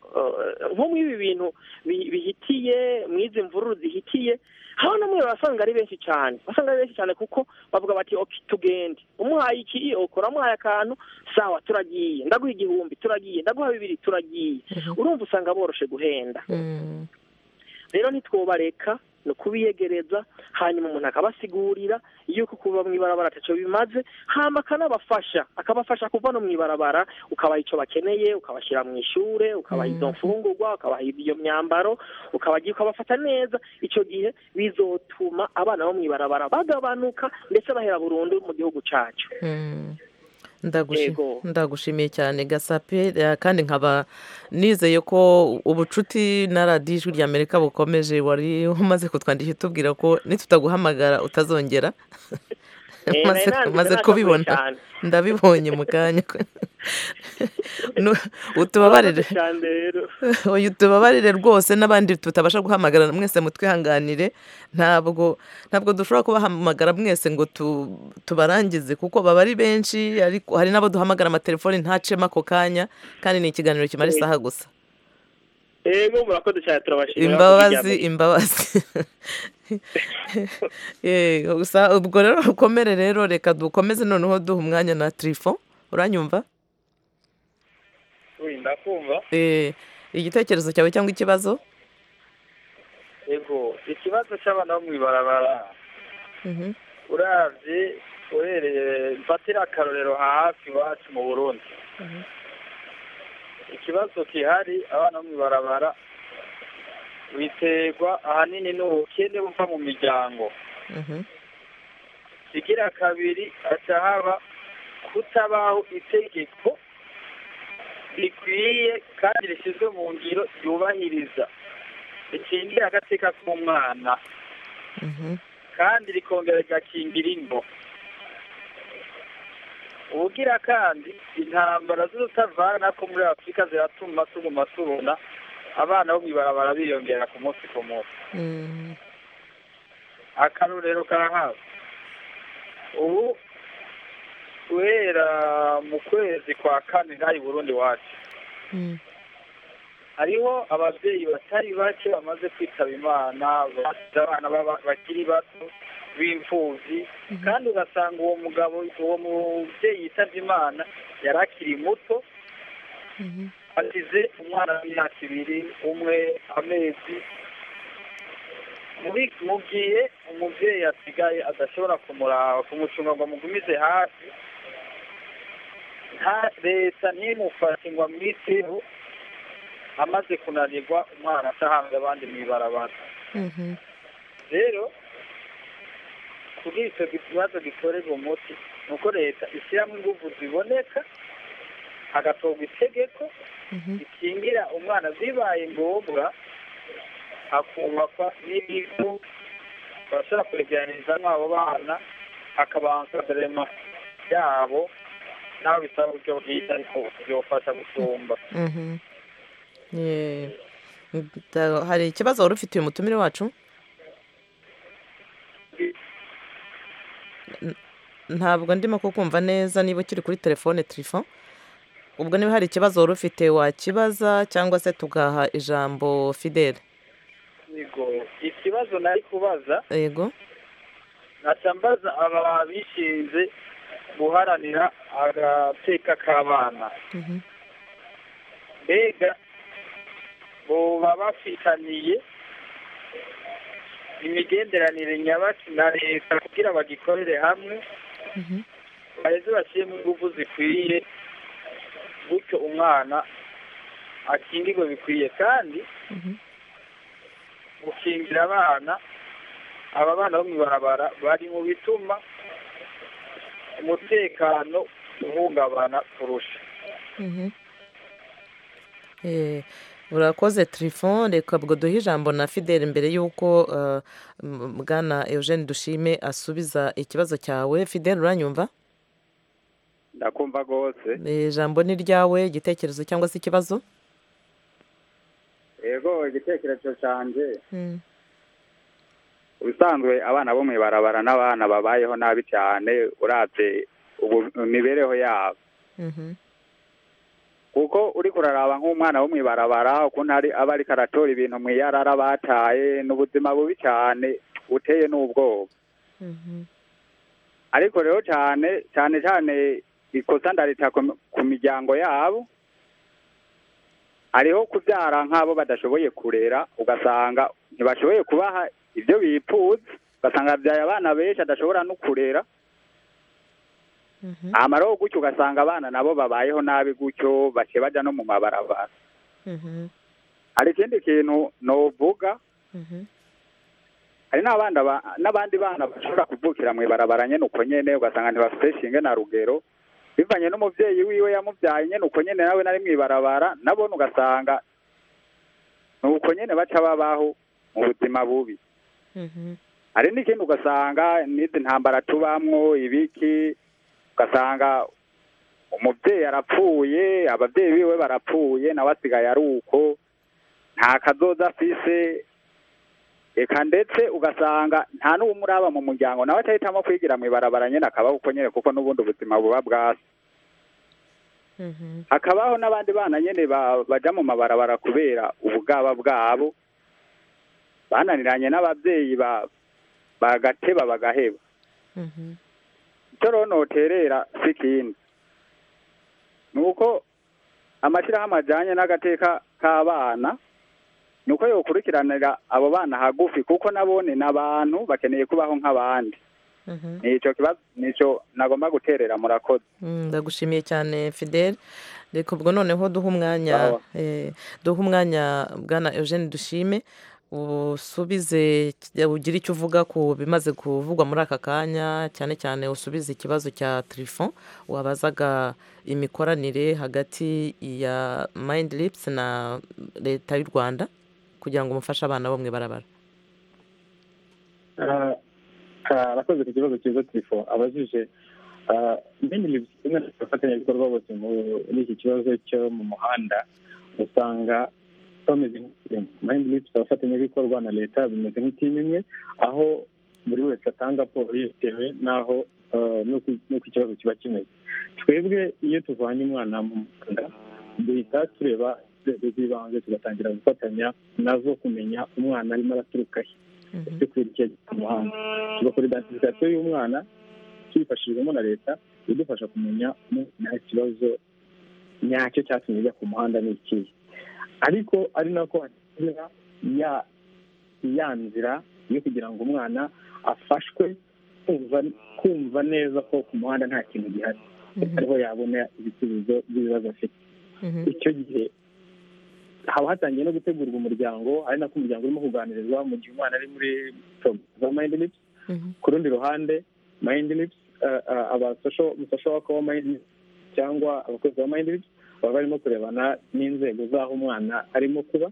nko muri ibi bintu bihitiye mu izi mvururu zihitiye hano no muri basanga ari benshi cyane basanga ari benshi cyane kuko bavuga bati oke tugende umuhaye iki okora amuhaye akantu sawa turagiye ndaguha igihumbi turagiye ndaguha bibiri turagiye urumva usanga boroshe guhenda rero ntitwobareka ni ukubiyegereza hanyuma umuntu akabasigurira yuko kuba mu ibarabara atacyo bimaze hamba akanabafasha akabafasha kuva no mu ibarabara ukabaha icyo bakeneye ukabashyira mu ishuri ukabaha izo mfungurwa ukabaha iyo myambaro ukabagira ukabafata neza icyo gihe bizotuma abana bo mu ibarabara bagabanuka ndetse bahera burundu mu gihugu cyacu ndagushimiye cyane gasape kandi nkaba nizeye ko ubucuti na radiyo ijwi ry'amerika bukomeje wari umaze kutwandikira utubwira ko nitutaguhamagara utazongera maze kubibona ndabibonye mu kanya utubabarire uyu tubabarire rwose n'abandi tutabasha guhamagara mwese mutwihanganire ntabwo ntabwo dushobora kubahamagara mwese ngo tubarangize kuko baba ari benshi ariko hari n'abo duhamagara amatelefoni ntacemo ako kanya kandi ni ikiganiro kimara isaha gusa ego murakoze cyane turabashimira imbabazi imbabazi gusa ubwo rero rukomere rero reka dukomeze noneho duha umwanya na tirifo uranyumva ndakumva igitekerezo cyawe cyangwa ikibazo ego ikibazo cy'abana bo mu ibarabara urabye uhereye mfatira akarorero hafi iwacu mu burundi ikibazo gihari abana bo mu ibarabara biterwa ahanini n'ubukene buva mu miryango igira kabiri haca haba kutabaho itegeko rikwiye kandi rishyizwe mu ngiro ryubahiriza rikingira agateka k'umwana kandi rikongera rigakingira ingo ubugira kandi intambara z'urutavana ko muri afurika ziratuma tuguma tubona abana bo mu ibarabara biyongera ku munsi ku munsi akarorero karahazi ubu guhera mu kwezi kwa kane hari burundi wacu hariho ababyeyi batari bake bamaze kwitaba imana abana bakiri bato b'imfubyi kandi ugasanga uwo mugabo uwo mubyeyi yitabye imana yari akiri muto asize umwana w'imyaka ibiri umwe amezi mu gihe umubyeyi asigaye adashobora kumuraba kumucunga ngo amugumize hafi leta ntimufashe ngo amwiteho amaze kunanirwa umwana atahanze abandi mu ibarabara rero kuri icyo kibazo gikorerwa umuti ni uko leta ishyiramo ingufu ziboneka hagatorwa itegeko rikingira umwana bibaye ngombwa hakubakwa n'ibigo bashobora kuregeranyiriza abo bana hakabanza aderema yabo naho bisaba uburyo bwiza ariko byofasha gusumba hari ikibazo wari ufitiye umutumire wacu ntabwo ndimo kukumva neza niba ukiri kuri telefone tirifo ubwo niba hari ikibazo wari ufite wakibaza cyangwa se tugaha ijambo fidele ikibazo nari kubaza yego mbaza aba bishinze guharanira agateka k'abana mbega baba bafitaniye imigenderanire nyabaki na leta kugira bagikorere hamwe baheze bashyiremo ingufu zikwiye gutyo umwana akingirwa bikwiye kandi gukingira abana aba bana bo mu ibarabara bari mu bituma umutekano uhungabana kurusha urakoze telefone reka ubwo duhe ijambo na fidele mbere y'uko bwana eugene dushime asubiza ikibazo cyawe fidele uranyumva ndakumva rwose ijambo ni ryawe igitekerezo cyangwa se ikibazo yego igitekerezo cyanjye ubusanzwe abana bo mu ibarabara n'abana babayeho nabi cyane urabye imibereho yabo kuko uri kuraraba nk'umwana wo mu ibarabara ukuntu aba ari karatora ibintu mu iyarara bataye ni ubuzima bubi cyane buteye n'ubwoba ariko rero cyane cyane cyane ikosa ndarita ku miryango yabo hariho kubyara nk'abo badashoboye kurera ugasanga ntibashoboye kubaha ibyo bipfuza ugasanga byaye abana benshi adashobora no kurera amaraho gutyo ugasanga abana nabo babayeho nabi gutyo bake bajya no mu mabarabara hari ikindi kintu ntuvuga hari n'abandi bana bashobora kuvukira mu ibarabara nyine uko nyine ugasanga ntibafite shinge na rugero bivanye n'umubyeyi wiwe yamubyaye nyine uko nyine nawe nari mu ibarabara nabona ugasanga ni uko nyine baca babaho mu buzima bubi hari n'ikindi ugasanga n'izi ntambara tubamwo ibiki ugasanga umubyeyi arapfuye ababyeyi biwe barapfuye nawe asigaye ari uko nta kazoza afise reka ndetse ugasanga nta n'uwumuraba mu muryango nawe atahitamo kwigira mu ibarabara nyine akabaho uko nyine kuko n'ubundi ubuzima buba bwasi hakabaho n'abandi bana nyine bajya mu mabarabara kubera ubugaba bwabo bananiranye n'ababyeyi bagateba bagaheba icyo rero noterera si ikindi ni uko amashyirahamwe ajyanye n'agateka k'abana ni uko yokurikiranira abo bana hagufi kuko nabone ni abantu bakeneye kubaho nk'abandi nicyo kibazo nicyo nagomba guterera murakoze ndagushimiye cyane fidele reka ubwo noneho duha umwanya duha umwanya bwana eugene dushime usubize ugire icyo uvuga ku bimaze kuvugwa muri aka kanya cyane cyane usubize ikibazo cya telefon wabazaga imikoranire hagati ya mayindi lipusi na leta y'u rwanda kugira ngo umufashe abana bo mu ibarabara arakoze ku kibazo cyiza tifo abajije mini lipusi kimwe n'abafatanyabikorwa bose muri iki kibazo cyo mu muhanda usanga bameze nk'itirimu mayindi lipusi abafatanyabikorwa na leta bimeze nk'itirimu imwe aho buri wese atanga raporo yetewe n'aho n'uko ikibazo kiba kimeze twebwe iyo tuvanye umwana mu muhanda duhita tureba inzego z'ibanze tugatangira gufatanya nazo kumenya umwana arimo araturuka he cyo kwerekeza ku muhanda tugakora identifikasiyo y'umwana tubifashijwemo na leta idufasha kumenya nta kibazo nyacyo cyatumye ijya ku muhanda ni ikihe ariko ari nako hagira ya ya nzira yo kugira ngo umwana afashwe kumva neza ko ku muhanda nta kintu gihari ariho yabona ibisubizo by'ibibazo afite icyo gihe haba hatangiye no gutegurwa umuryango ari nako umuryango urimo kuganirizwa mu gihe umwana ari muri porogaramu za mayindi lipusi ku rundi ruhande mayindi lipusi abasosho waka wa mayindi lipusi cyangwa abakozi ba mayindi lipusi baba barimo kurebana n'inzego z'aho umwana arimo kuba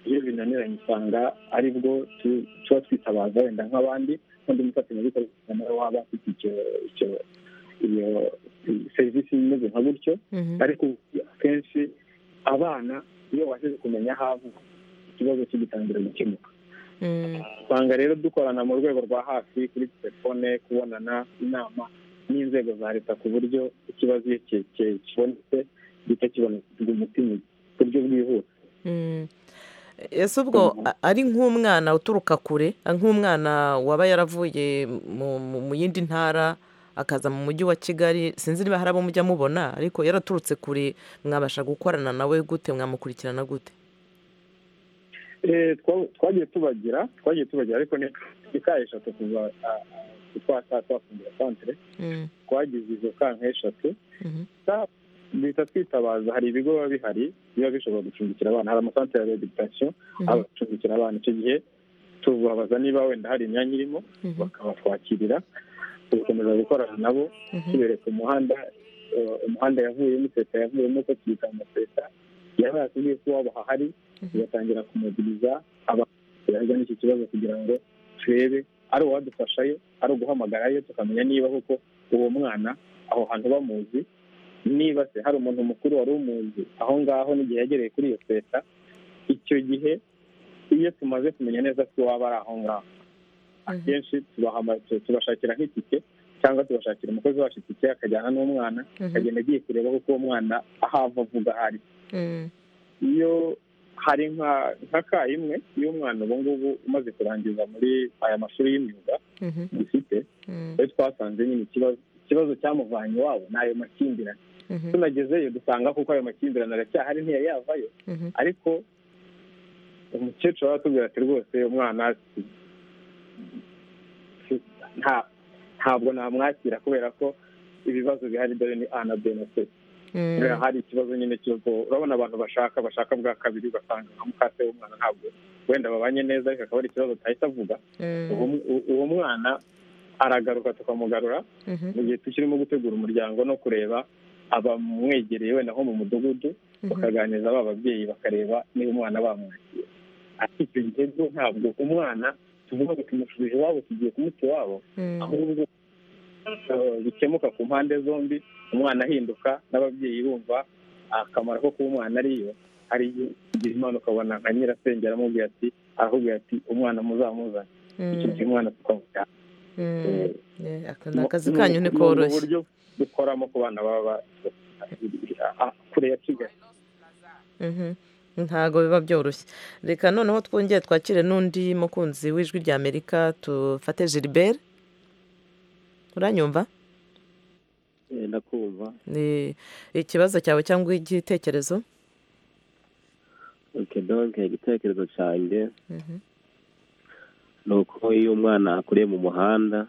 iyo binaniranye usanga aribwo tuba twitabaza wenda nk'abandi n'undi mufatanyabikorwa nawe waba afite icyo iyo serivisi imeze nka gutyo ariko akenshi abana iyo washyize kumenya aho avuga ikibazo kigitangira gukemuka usanga rero dukorana mu rwego rwa hafi kuri telefone kubonana inama n'inzego za leta ku buryo ikibazo iyo kibonetse gihita kibonerwa umuti mu buryo bwihuse ese ubwo ari nk'umwana uturuka kure nk'umwana waba yaravuye mu yindi ntara akaza mu mujyi wa kigali sinzi niba hari abo mujya mubona ariko yaraturutse kure mwabasha gukorana nawe gute mwamukurikirana gute twagiye tubagira twagiye tubagira ariko ni ka eshatu kuva twasa twafungira santere twagize izo kanka eshatu duhita twitabaza hari ibigo biba bihari biba bishobora gucumbikira abana hari amasantere ya reditasiyo abacumbikira abana icyo gihe tubabaza niba wenda hari imyanya irimo bakabatwakirira tugakomeza gukorana nabo tubereka umuhanda umuhanda yavuyemo leta yavuyemo uko tuyita amaseta yaba yatubwiye ko waba ahari tugatangira kumuguriza abantu n'iki kibazo kugira ngo turebe ari uwadufashayo ari uguhamagarayo tukamenya niba koko uwo mwana aho hantu bamuzi niba se hari umuntu mukuru wari umuzi aho ngaho n'igihe yagereye kuri iyo leta icyo gihe iyo tumaze kumenya neza ko waba ari aho ngaho akenshi tubashakira nk'itike cyangwa tubashakira umukozi wacu itike akajyana n'umwana akagenda agiye kureba kuko uwo mwana aho ava avuga ahari iyo hari nka ka imwe iyo umwana ubu ngubu umaze kurangiza muri aya mashuri y'imyuga dufite iyo twasanze nyine ikibazo cyamuvanye iwabo ni ayo makimbirane tunagezeyo dusanga kuko ayo makimbirane aracyahari ntiyayavayo ariko umukecuru aratubwira ati rwose umwana ntabwo namwakira kubera ko ibibazo bihari dore ni a na b na c hari ikibazo nyine cy'uko urabona abantu bashaka bashaka bwa kabiri ugasanga nka mukase w'umwana ntabwo wenda babanye neza ariko akaba ari ikibazo atahita avuga uwo mwana aragaruka tukamugarura mu gihe tukirimo gutegura umuryango no kureba abamwegereye wenda nko mu mudugudu bakaganiriza ba babyeyi bakareba niba umwana bamwakira ariko icyo gihe ntabwo umwana tuvuga ngo tumushubije iwabo tugiye kumuta iwabo ahubwo bikemuka ku mpande zombi umwana ahinduka n'ababyeyi bumva akamaro ko kuba umwana ariyo hari igihe umwana ukabona nka nyirasenge aramubwira ati aramubwira ati umwana muzamuzane icyo gihe umwana tukamujyana ni akazi kanyu ni koroshye uburyo dukoramo ku bana baba kure ya kigali ntago biba byoroshye reka noneho twongere twakire n'undi mukunzi w'ijwi rya amerika tufate gilbert uranyumva ndakumva ni ikibazo cyawe cyangwa igitekerezo donke igitekerezo cyanjye ni uko iyo umwana akuriye mu muhanda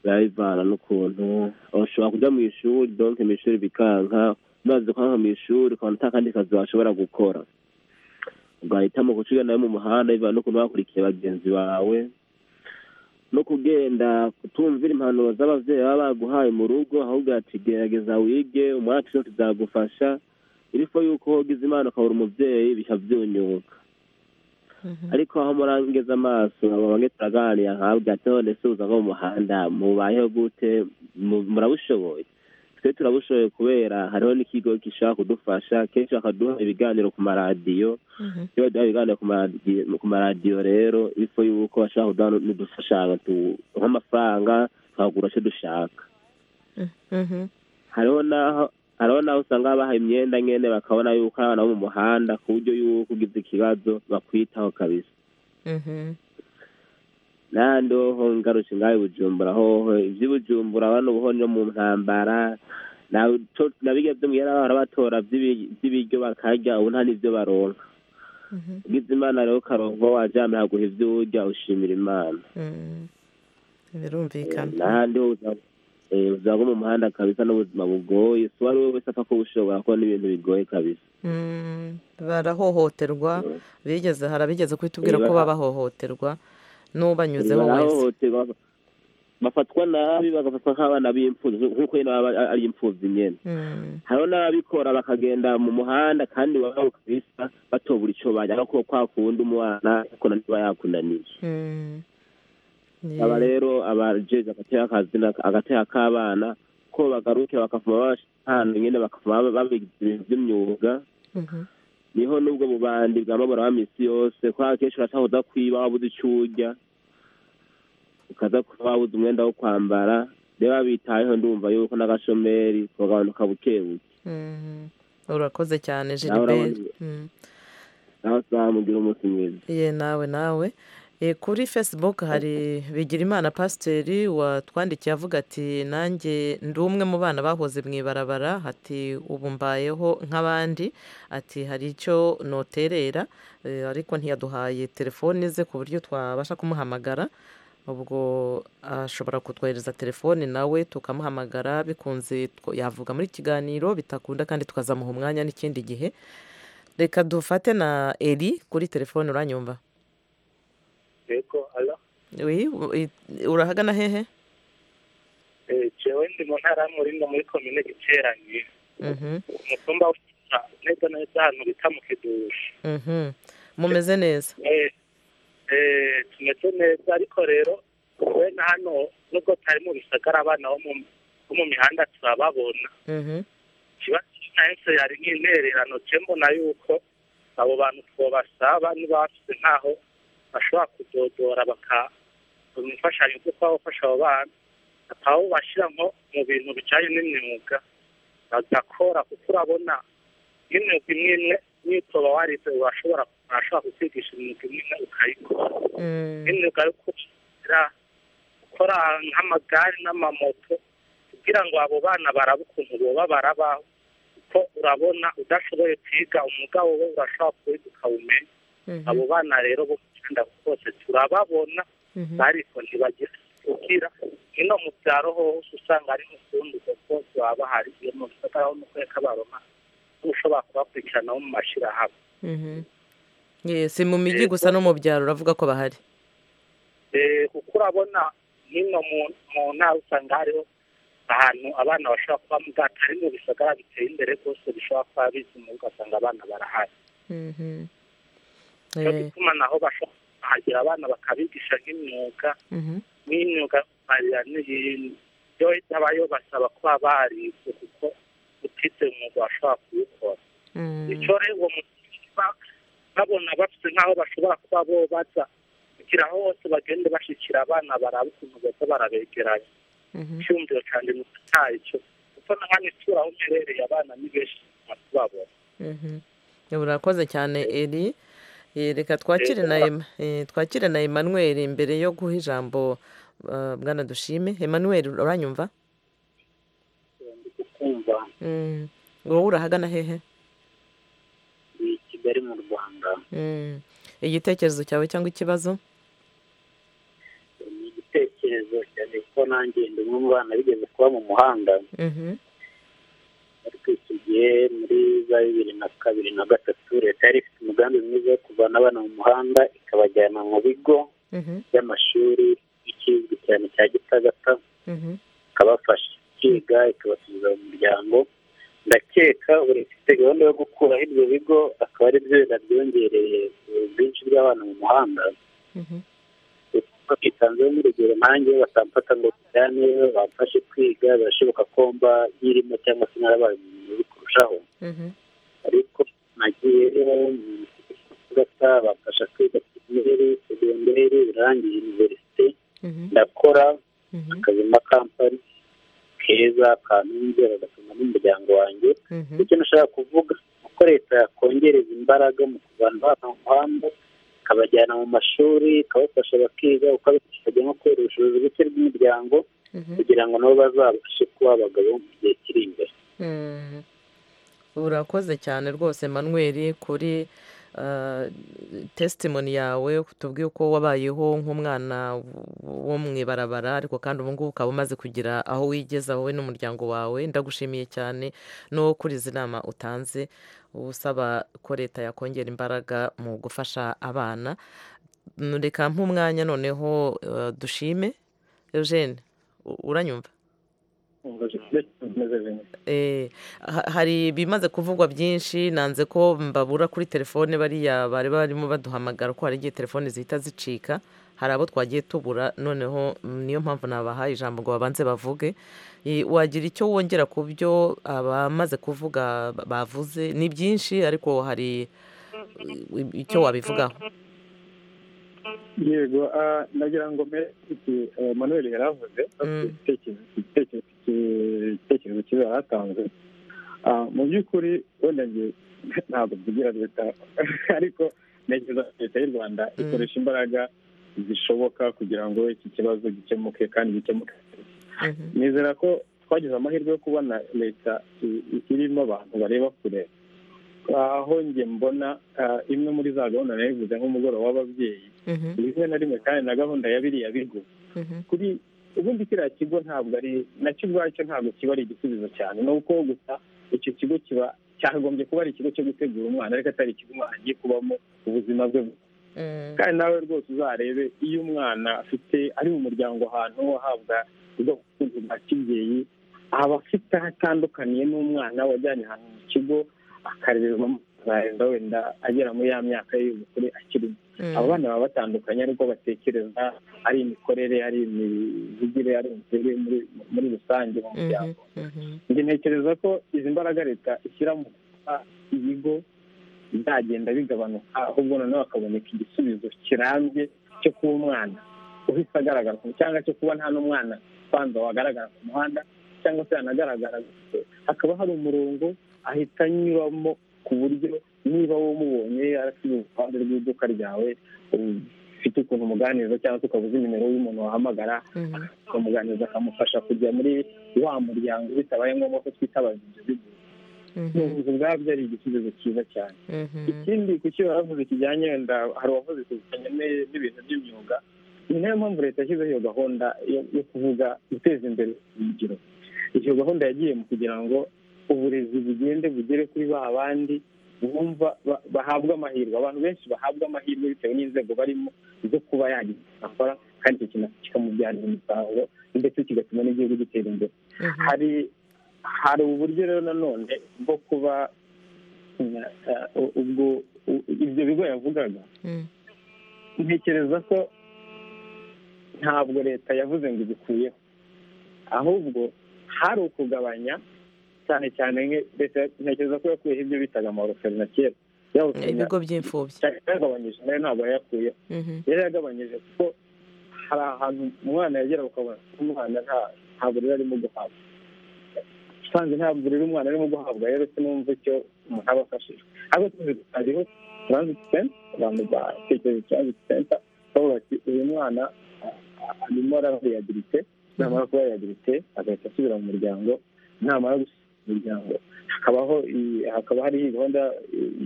birabivana n'ukuntu ushobora kujya mu ishuri donke mu ishuri bikanka umaze kwanga mu ishuri ukabona atakandi kazi washobora gukora ugahitamo guciga nawe mu muhanda bivana n'ukuntu wakurikiye bagenzi bawe no kugenda kutumvira impanuro z'ababyeyi baba baguhaye mu rugo ahubwo ati gerageza wige umwana cyo kizagufasha irifo yuko wogize imana ukabura umubyeyi bihita byunyuka ariko aho murangeza amaso bamwe turaganira ntabwo ati none se uza mu muhanda mubayeho gute murabushoboye twe turabushoboye kubera hariho n'ikigo gishobora kudufasha kenshi bakaduha ibiganiro ku maradiyo iyo baduha ibiganiro ku maradiyo rero ifo y'uko bashobora kuduha n'udufashanyo nk'amafaranga tukagura icyo dushaka hariho n'aho hariho n'aho usanga bahaye imyenda nyine bakabona yuko ari abana bo mu muhanda ku buryo yuko ugize ikibazo bakwitaho kabisa n'ahandi hoho ngarutse ngaho bujumbura hoho iby'ubujumbura bano buho no mu ntambara nabirya byo mwera barabatora by'ibiryo bakarya ubu nta n'ibyo baronka ugize imana rero ukaronka wajyana haguha ibyo urya ushimira imana birumvikana n'ahandi ho ubuzima bwo mu muhanda kabisa n'ubuzima bugoye si uwo ari we wese apfa kuba ushobora kubona ibintu bigoye kabisa barahohoterwa bigeze harabigeze kuhita ko babahohoterwa n'ubanyuzeho wese bafatwa nabi bagafatwa nk'abana b'imfubyi nk'uko nyine baba ari imfubyi nyine hariho n'ababikora bakagenda mu muhanda kandi baba kabisa batobura icyo bajya kuko kwa kundi umwana ariko niba yakunaniye aba rero abajeje agateka k'abana ko bagaruke bakavoma ahantu nyine bakavoma babigize ibintu by'imyuga niho n'ubwo bubandi bwamabura ba minsi yose kubera akenshi urashaka kuza kwiba wabuze icyo urya ukaza kuba wabuze umwenda wo kwambara rero babitayeho ndumva yuko n'agashomeri kagabanuka buke buke urakoze cyane jiliberi nawe usanga mugira umunsi mwiza ye nawe nawe kuri facebook hari bigira imana pasiteri watwandikiye avuga ati nanjye ndi umwe mu bana bahoze mu ibarabara ati ubu mbayeho nk'abandi ati hari icyo noterera ariko ntiyaduhaye telefone ze ku buryo twabasha kumuhamagara ubwo ashobora kutwohereza telefone nawe tukamuhamagara bikunze yavuga muri kiganiro bitakunda kandi tukazamuha umwanya n'ikindi gihe reka dufate na eri kuri telefone uranyumva yego alo urahagana hehe jewe ndi mu ntara y'umurinda muri komine giteranye umutumba w'umutara neza neza ahantu bita mu kidushi mumeze neza tumeze neza ariko rero we na hano nubwo tutari mu bisagara abana bo mu mihanda turababona ikibazo cyose yari nk'intererano je mbona yuko abo bantu twobasaba niba bafite nkaho bashobora kudodora bakabona imfashanyo kuko baba bafasha abo bana bakaba bashyira nko mu bintu bijyanye n'imyuga bagakora kuko urabona n'imyuga imwe imwe n'itoba warize urashobora urashobora kukwigisha imyuga imwe imwe ukayikora n'imyuga yo kugira gukora nk'amagare n'amamoto kugira ngo abo bana baraba ukuntu boba barabaho kuko urabona udashoboye kwiga umwuga wowe urashobora kuwiga ukawumenya abo bana rero bo kugenda bose turababona ariko ntibagira kugira ino mu byaro hose usanga ari n'ukundi kuko baba bahari iyo mu bisagara ho nuko reka baroma ushobora kubakurikirana mu mashyirahamwe si mu mijyi gusa no mu byaro uravuga ko bahari kuko urabona n'ino mu ntara usanga hariho ahantu abana bashobora kuba mu bwato ari mu bisagara biteye imbere rwose bishobora kuba bizi mu ugasanga abana barahari cyo gituma naho bashobora kuhagera abana bakabigisha nk'imyuga n'imyuga barira n'ibintu byo habayeho basaba kuba barize kuko utize umwuga bashobora kuwukora icyo rero uwo mutima babona bafite nk'aho bashobora kuba bo baza kugira aho hose bagende bashyikira abana baraba ukuntu baza barabegeranya icyumviro cyane ni cyo kuko na hano isura aho uherereye abana ni benshi tubabona urakoze cyane eri reka twakire na twakire na Emmanuel mbere yo guha ijambo bwana dushime Emmanuel uranyumva wowe urahagana hehe ni kigali mu rwanda igitekerezo cyawe cyangwa ikibazo ni igitekerezo umunezero cyane kuko nanjye ndi umwe mu bana bigeze kuba mu muhanda ariko iki gihe muri za bibiri na kabiri na gatatu leta yari ifite umugambi mwiza wo kuvana abana mu muhanda ikabajyana mu bigo by'amashuri ikizwi cyane cya gitagata ikabafasha kwiga ikabasubiza mu muryango ndakeka buri ifite gahunda yo gukuraho ibyo bigo akaba ari byo binabyongereye ubwinshi bw'abana mu muhanda kuko bitanzeho nk'urugero nanjye batamfata ngo tujyane bamfashe kwiga birashoboka ko mba yirimo cyangwa se narabaye umuntu kurushaho ariko nagiye gata bamfasha kwiga pirimeri segonderi birangiye univerisite ndakora akazi ma kampani keza kantunze bagatunga n'umuryango wanjye icyo nashaka kuvuga uko leta yakongereza imbaraga mu kuvana abana mu muhanda ikabajyana mu mashuri ikabafasha bakiga ukabifasha no kwera ubushobozi buke bw'imiryango kugira ngo nabo bazabashe kuba abagabo mu gihe kiri imbere urakoze cyane rwose manweri kuri tesitimoni yawe tubwiye uko wabayeho nk'umwana wo mu ibarabara ariko kandi ubu ngubu ukaba umaze kugira aho wigeza wowe n'umuryango wawe ndagushimiye cyane no kuri izi nama utanze usaba ko leta yakongera imbaraga mu gufasha abana reka nk'umwanya noneho dushime eugene uranyumva hari ibimaze kuvugwa byinshi nanze ko mbabura kuri telefone bariya bari barimo baduhamagara ko hari igihe telefone zihita zicika hari abo twagiye tubura noneho niyo mpamvu nabahaye ijambo ngo babanze bavuge wagira icyo wongera ku byo abamaze kuvuga bavuze ni byinshi ariko hari icyo wabivugaho yego nagira ngo mbere manuel yari avuze igitekerezo kiba hatanzwe mu by'ukuri wenda ntabwo tugira leta ariko ntekereza ko leta y'u rwanda ikoresha imbaraga zishoboka kugira ngo iki kibazo gikemuke kandi gikemuke nizera ko twagize amahirwe yo kubona leta irimo abantu bareba kure aho njye mbona imwe muri za gahunda nayivuze nk'umugoroba w'ababyeyi rimwe na rimwe kandi na gahunda ya biriya bigo kuri ubundi kiriya kigo ntabwo ari nacyo ubwacyo ntabwo kiba ari igisubizo cyane ni uko gusa icyo kigo kiba cyagombye kuba ari ikigo cyo gutegura umwana ariko atari ikigo umwana agiye kubamo ubuzima bwe kandi nawe rwose uzarebe iyo umwana afite ari mu muryango ahantu ahabwa ubwoko bwa kibyeyi aba afite aho atandukaniye n'umwana wajyanye ahantu mu kigo akarererwamo azaheza wenda agera muri ya myaka y'ubukure akirimo abo bana baba batandukanye ariko batekereza ari imikorere ari imivugire ari imikorere muri rusange mu muryango njye ntekereza ko izi mbaraga leta ishyira mu kuba ibigo bizagenda bigabanuka ahubwo noneho hakaboneka igisubizo kirambye cyo kuba umwana uhise agaragara cyangwa cyo kuba nta n'umwana ubanza wagaragara ku muhanda cyangwa se yanagaragara hakaba hari umurongo ahita anyuramo ku buryo niba wowe umubonye arasize uruhande rw'iduka ryawe ufite ukuntu umuganiriza cyangwa se ukabuze nimero y'umuntu wahamagara akamuganiriza akamufasha kujya muri wa muryango bitabaye ngombwa ko twitabaza ibyo bigo ubuvuzi bwabyo ari igisubizo cyiza cyane ikindi ku cyo baravuze kijyanye wenda hari uwavuze kuzanye n'ibintu by'imyuga ni nayo mpamvu leta yashyizeho iyo gahunda yo kuvuga guteza imbere urugero iyo gahunda yagiye mu kugira ngo uburezi bugende bugere kuri ba bandi bumva bahabwa amahirwe abantu benshi bahabwa amahirwe bitewe n'inzego barimo zo kuba yagira akora kandi icyo kintu kikamubyarira umusaruro ndetse kigatuma n'igihugu gitera imbere hari hari uburyo rero nanone bwo kuba ubwo ibyo bigo yavugaga ntekereza ko ntabwo leta yavuze ngo ibikuyeho ahubwo hari ukugabanya cyane cyane leta ntekereza ko yakuyeho ibyo bitaga amaroferi na kera ibigo by'imfubyi yagabanyije nayo ntabwo yayakuyeho yari yagabanyije kuko hari ahantu umwana yagera ukabona umwana nta burere arimo guhabwa usanze nta burere umwana arimo guhabwa rero sinumva icyo umuntu aba afashije ariko tuzi hariho turanziti senta abantu batekereza turanziti senta bavuga bati uyu mwana arimo arariyabilite namara kuba yayabilite agahita asubira mu muryango namara gusa umuryango hakabaho hakaba hari gahunda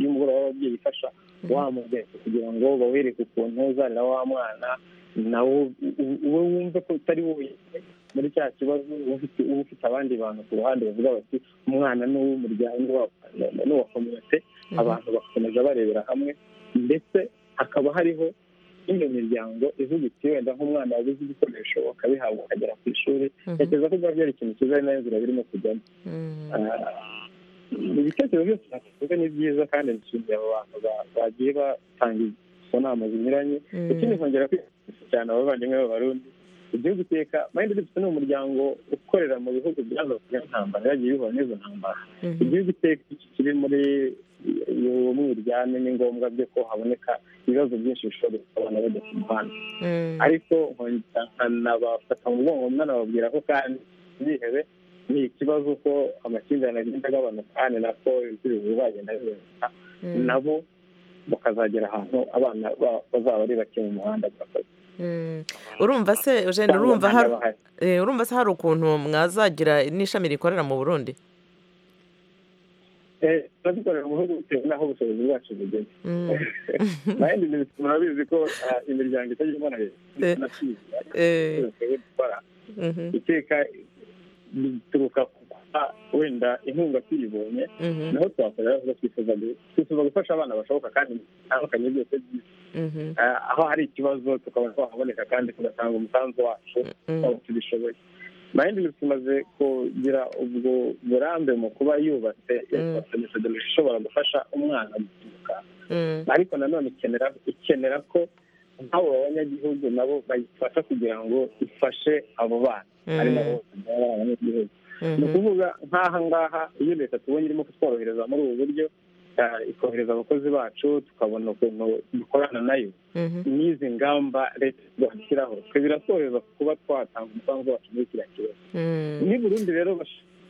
y'umugoroba w'ababyeyi ifasha wa muryango kugira ngo bawereke ukuntu uzarira wa mwana nawo wowe wumve ko utari wowe muri cya kibazo uba ufite abandi bantu ku ruhande bavuga bati umwana ni uw'umuryango n'uwa kominote abantu bakomeza barebera hamwe ndetse hakaba hariho n'iyo miryango ivuga iti wenda nk'umwana wabuze ibikoresho akabihabwa akagera ku ishuri ntekereza ko byaba byari ikintu cyiza ari nayo nzira birimo kujyamo ibitekerezo byose nakuvuga ni byiza kandi nshimiye abo bantu bagiye batanga izo nama zinyuranye ikindi nkongera kwifashisha cyane abavandimwe b'abarundi igihugu iteka mayindi dufite ni umuryango ukorera mu bihugu byaza kugira intambara yagiye bihura n'izo ntambara igihugu iteka kiri muri iyo mwiryane ni ngombwa byo ko haboneka ibibazo byinshi bishobora gusobanura bajya ku muhanda ariko nkabafata mu mugongo mwanababwira ko kandi ntihebe ni ikibazo ko amakimbirane agenda agabanuka kandi nako ibisubizo bizagenda bigabanuka nabo bakazagera ahantu abana bazaba ari bake mu muhanda bwakoze urumva se eugene urumva se hari ukuntu mwazagira n'ishami rikorera mu burundi turabikorera mu bihugu bitewe n'aho ubushobozi bwacu bugeze nayindi murabizi ko imiryango itagira imana dukora iteka bituruka ku kuba wenda inkunga tuyibonye naho twakorera aho twifuza twifuza gufasha abana bashoboka kandi bitandukanye byose byiza aho hari ikibazo tukabona twaboneka kandi tugatanga umusanzu wacu aho tubishoboye mayindi miti imaze kugira ubwo burambe mu kuba yubatse metodologi ishobora gufasha umwana guturuka ariko nanone ikenera ikenera ko nk'abo banyagihugu nabo bayifasha kugira ngo ifashe abo bana ari nabo abanyagihugu ni ukuvuga nk'aha ngaha iyo leta tubonye irimo kutworohereza muri ubu buryo ikohereza abakozi bacu tukabona ukuntu dukorana nayo n'izi ngamba leta zashyiraho twe biratwohereza kuba twatanga umusanzu wacu muri kiriya kibazo ni burundi rero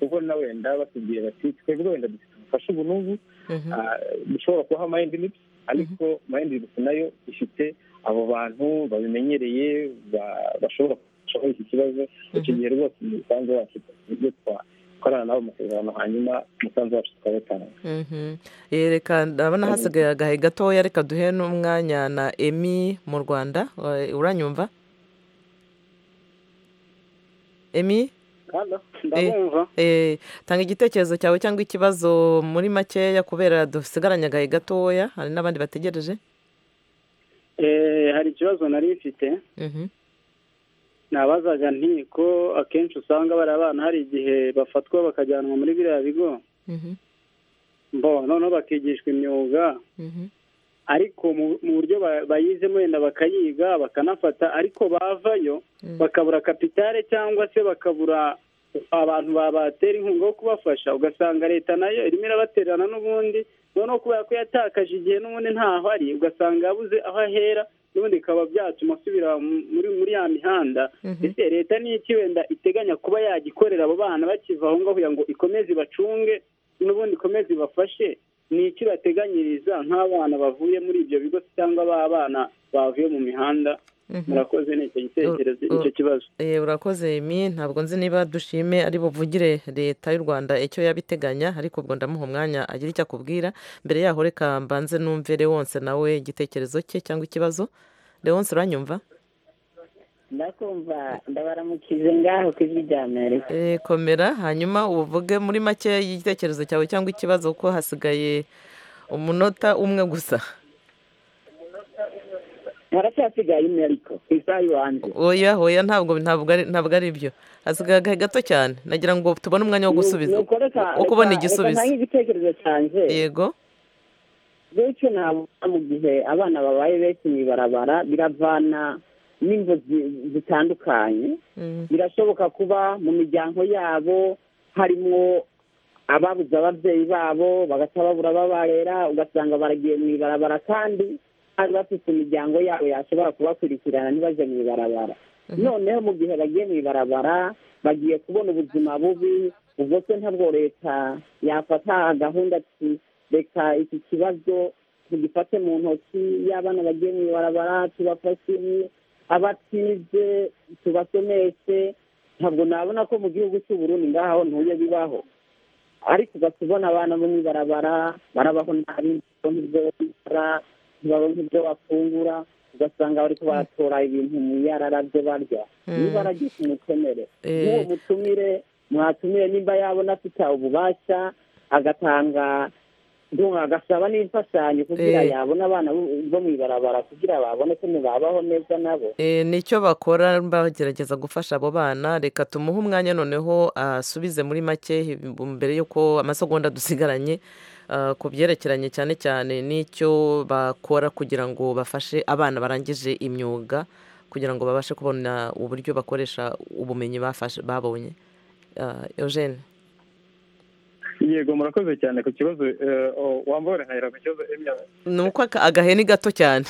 kubona wenda batubwiye bati twebwe wenda dufite ubufasha ubu n'ubu dushobora kubaha mayindi nipi ariko mayindi nipi nayo ifite abo bantu babimenyereye bashobora gufasha muri iki kibazo icyo gihe rwose umusanzu wacu ibyo twara dukorana nabo amasezerano hanyuma umusanzu wacu tukawutanga reka ndabona hasigaye agahe gatoya reka duhe n'umwanya na emi mu rwanda uranyumva emi tanga igitekerezo cyawe cyangwa ikibazo muri makeya kubera dusigaranye agahe gatoya hari n'abandi bategereje hari ikibazo nari mfite nabazaga ntiko akenshi usanga bari abana hari igihe bafatwa bakajyanwa muri biriya bigo mbo noneho bakigishwa imyuga ariko mu buryo bayizemo wenda bakayiga bakanafata ariko bavayo bakabura kapitale cyangwa se bakabura abantu babatera inkunga yo kubafasha ugasanga leta nayo irimo irabatererana n'ubundi noneho kubera ko yatakaje igihe n'ubundi ntaho ari ugasanga yabuze aho ahera n'ubundi bikaba byatuma asubira muri muri ya mihanda ese leta ni iki wenda iteganya kuba yagikorera abo bana bakiva aho ngaho kugira ngo ikomeze ibacunge n'ubundi ikomeze ibafashe ni iki bateganyiriza nk'abana bavuye muri ibyo bigo cyangwa b'abana bavuye mu mihanda murakoze ni icyo gitekerezo nicyo kibazo urakoze mi ntabwo nzi niba dushime ari buvugire leta y'u rwanda icyo yabiteganya ariko ubwo ndamuha umwanya agira icyo akubwira mbere yaho reka mbanze numve Leonce nawe igitekerezo cye cyangwa ikibazo Leonce uranyumva ndakumva ndabaramukije ngaho ku ijwi rya amerika komera hanyuma uvuge muri make igitekerezo cyawe cyangwa ikibazo ko hasigaye umunota umwe gusa haracyasigaye imwe ariko ku isaha iwanjye oya oya ntabwo ntabwo ari byo hasigaye agahe gato cyane nagira ngo tubone umwanya wo gusubiza wo kubona igisubizo reka igitekerezo cyanjye yego benshi ntabwo mu gihe abana babaye benshi mu ibarabara biravana n'ingo zitandukanye birashoboka kuba mu miryango yabo harimo ababuze ababyeyi babo bagahita babura babarera ugasanga baragiye mu ibarabara kandi bari bafite imiryango yabo yashobora kubakurikirana ntibajye mu ibarabara noneho mu gihe bagiye mu ibarabara bagiye kubona ubuzima bubi ubwo se ntabwo leta yafata gahunda reka iki kibazo tugifate mu ntoki y'abana bagiye mu ibarabara tubafashe abatize tubasomeshe ntabwo nabona ko mu gihugu cy'uburundi ngaho ntuye bibaho ariko ugasubona abana bo mu ibarabara barabaho nabi ntibabona ibyo bafungura ugasanga bari kubatora ibintu yararabyo barya niba aragiye kumutemere n'uwo mutumire mwatumire nimba yabona afite ububasha agatanga agasaba n'imfashanyo kugira yabona abana bo mu ibarabara kugira babone ko babaho neza nabo nicyo bakora bagerageza gufasha abo bana reka tumuhe umwanya noneho asubize muri make mbere y'uko amasegonda dusigaranye ku byerekeranye cyane cyane n'icyo bakora kugira ngo bafashe abana barangije imyuga kugira ngo babashe kubona uburyo bakoresha ubumenyi babonye eugene yego murakoze cyane ku kibazo wambaye urahahira ku kibazo ni uko agaheni gato cyane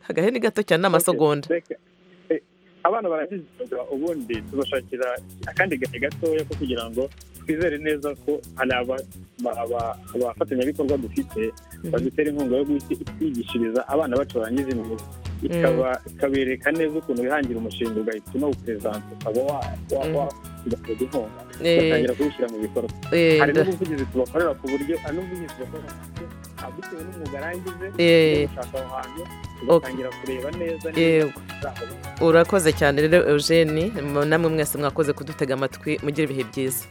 agaheni gato cyane ni amasegonda abana barangije imyuga ubundi tubashakira akandi gahe gatoya ko kugira ngo twizere neza ko hari abafatanyabikorwa dufite badutera inkunga yo kwigishiriza abana bacu barangije imyuga ikabereka neza ukuntu wihangira umushinga ugahita unawuperezanta ukaba wagateza inkunga ugatangira kuwushyira mu bikorwa hari n'ubuvugizi tubakorera ku buryo hari n'ubuvugizi tubakorera ku buryo bitewe n'umwuga arangije gushaka aho hantu tugatangira kureba neza urakoze cyane rero eugene namwe mwese mwakoze kudutega amatwi mugira ibihe byiza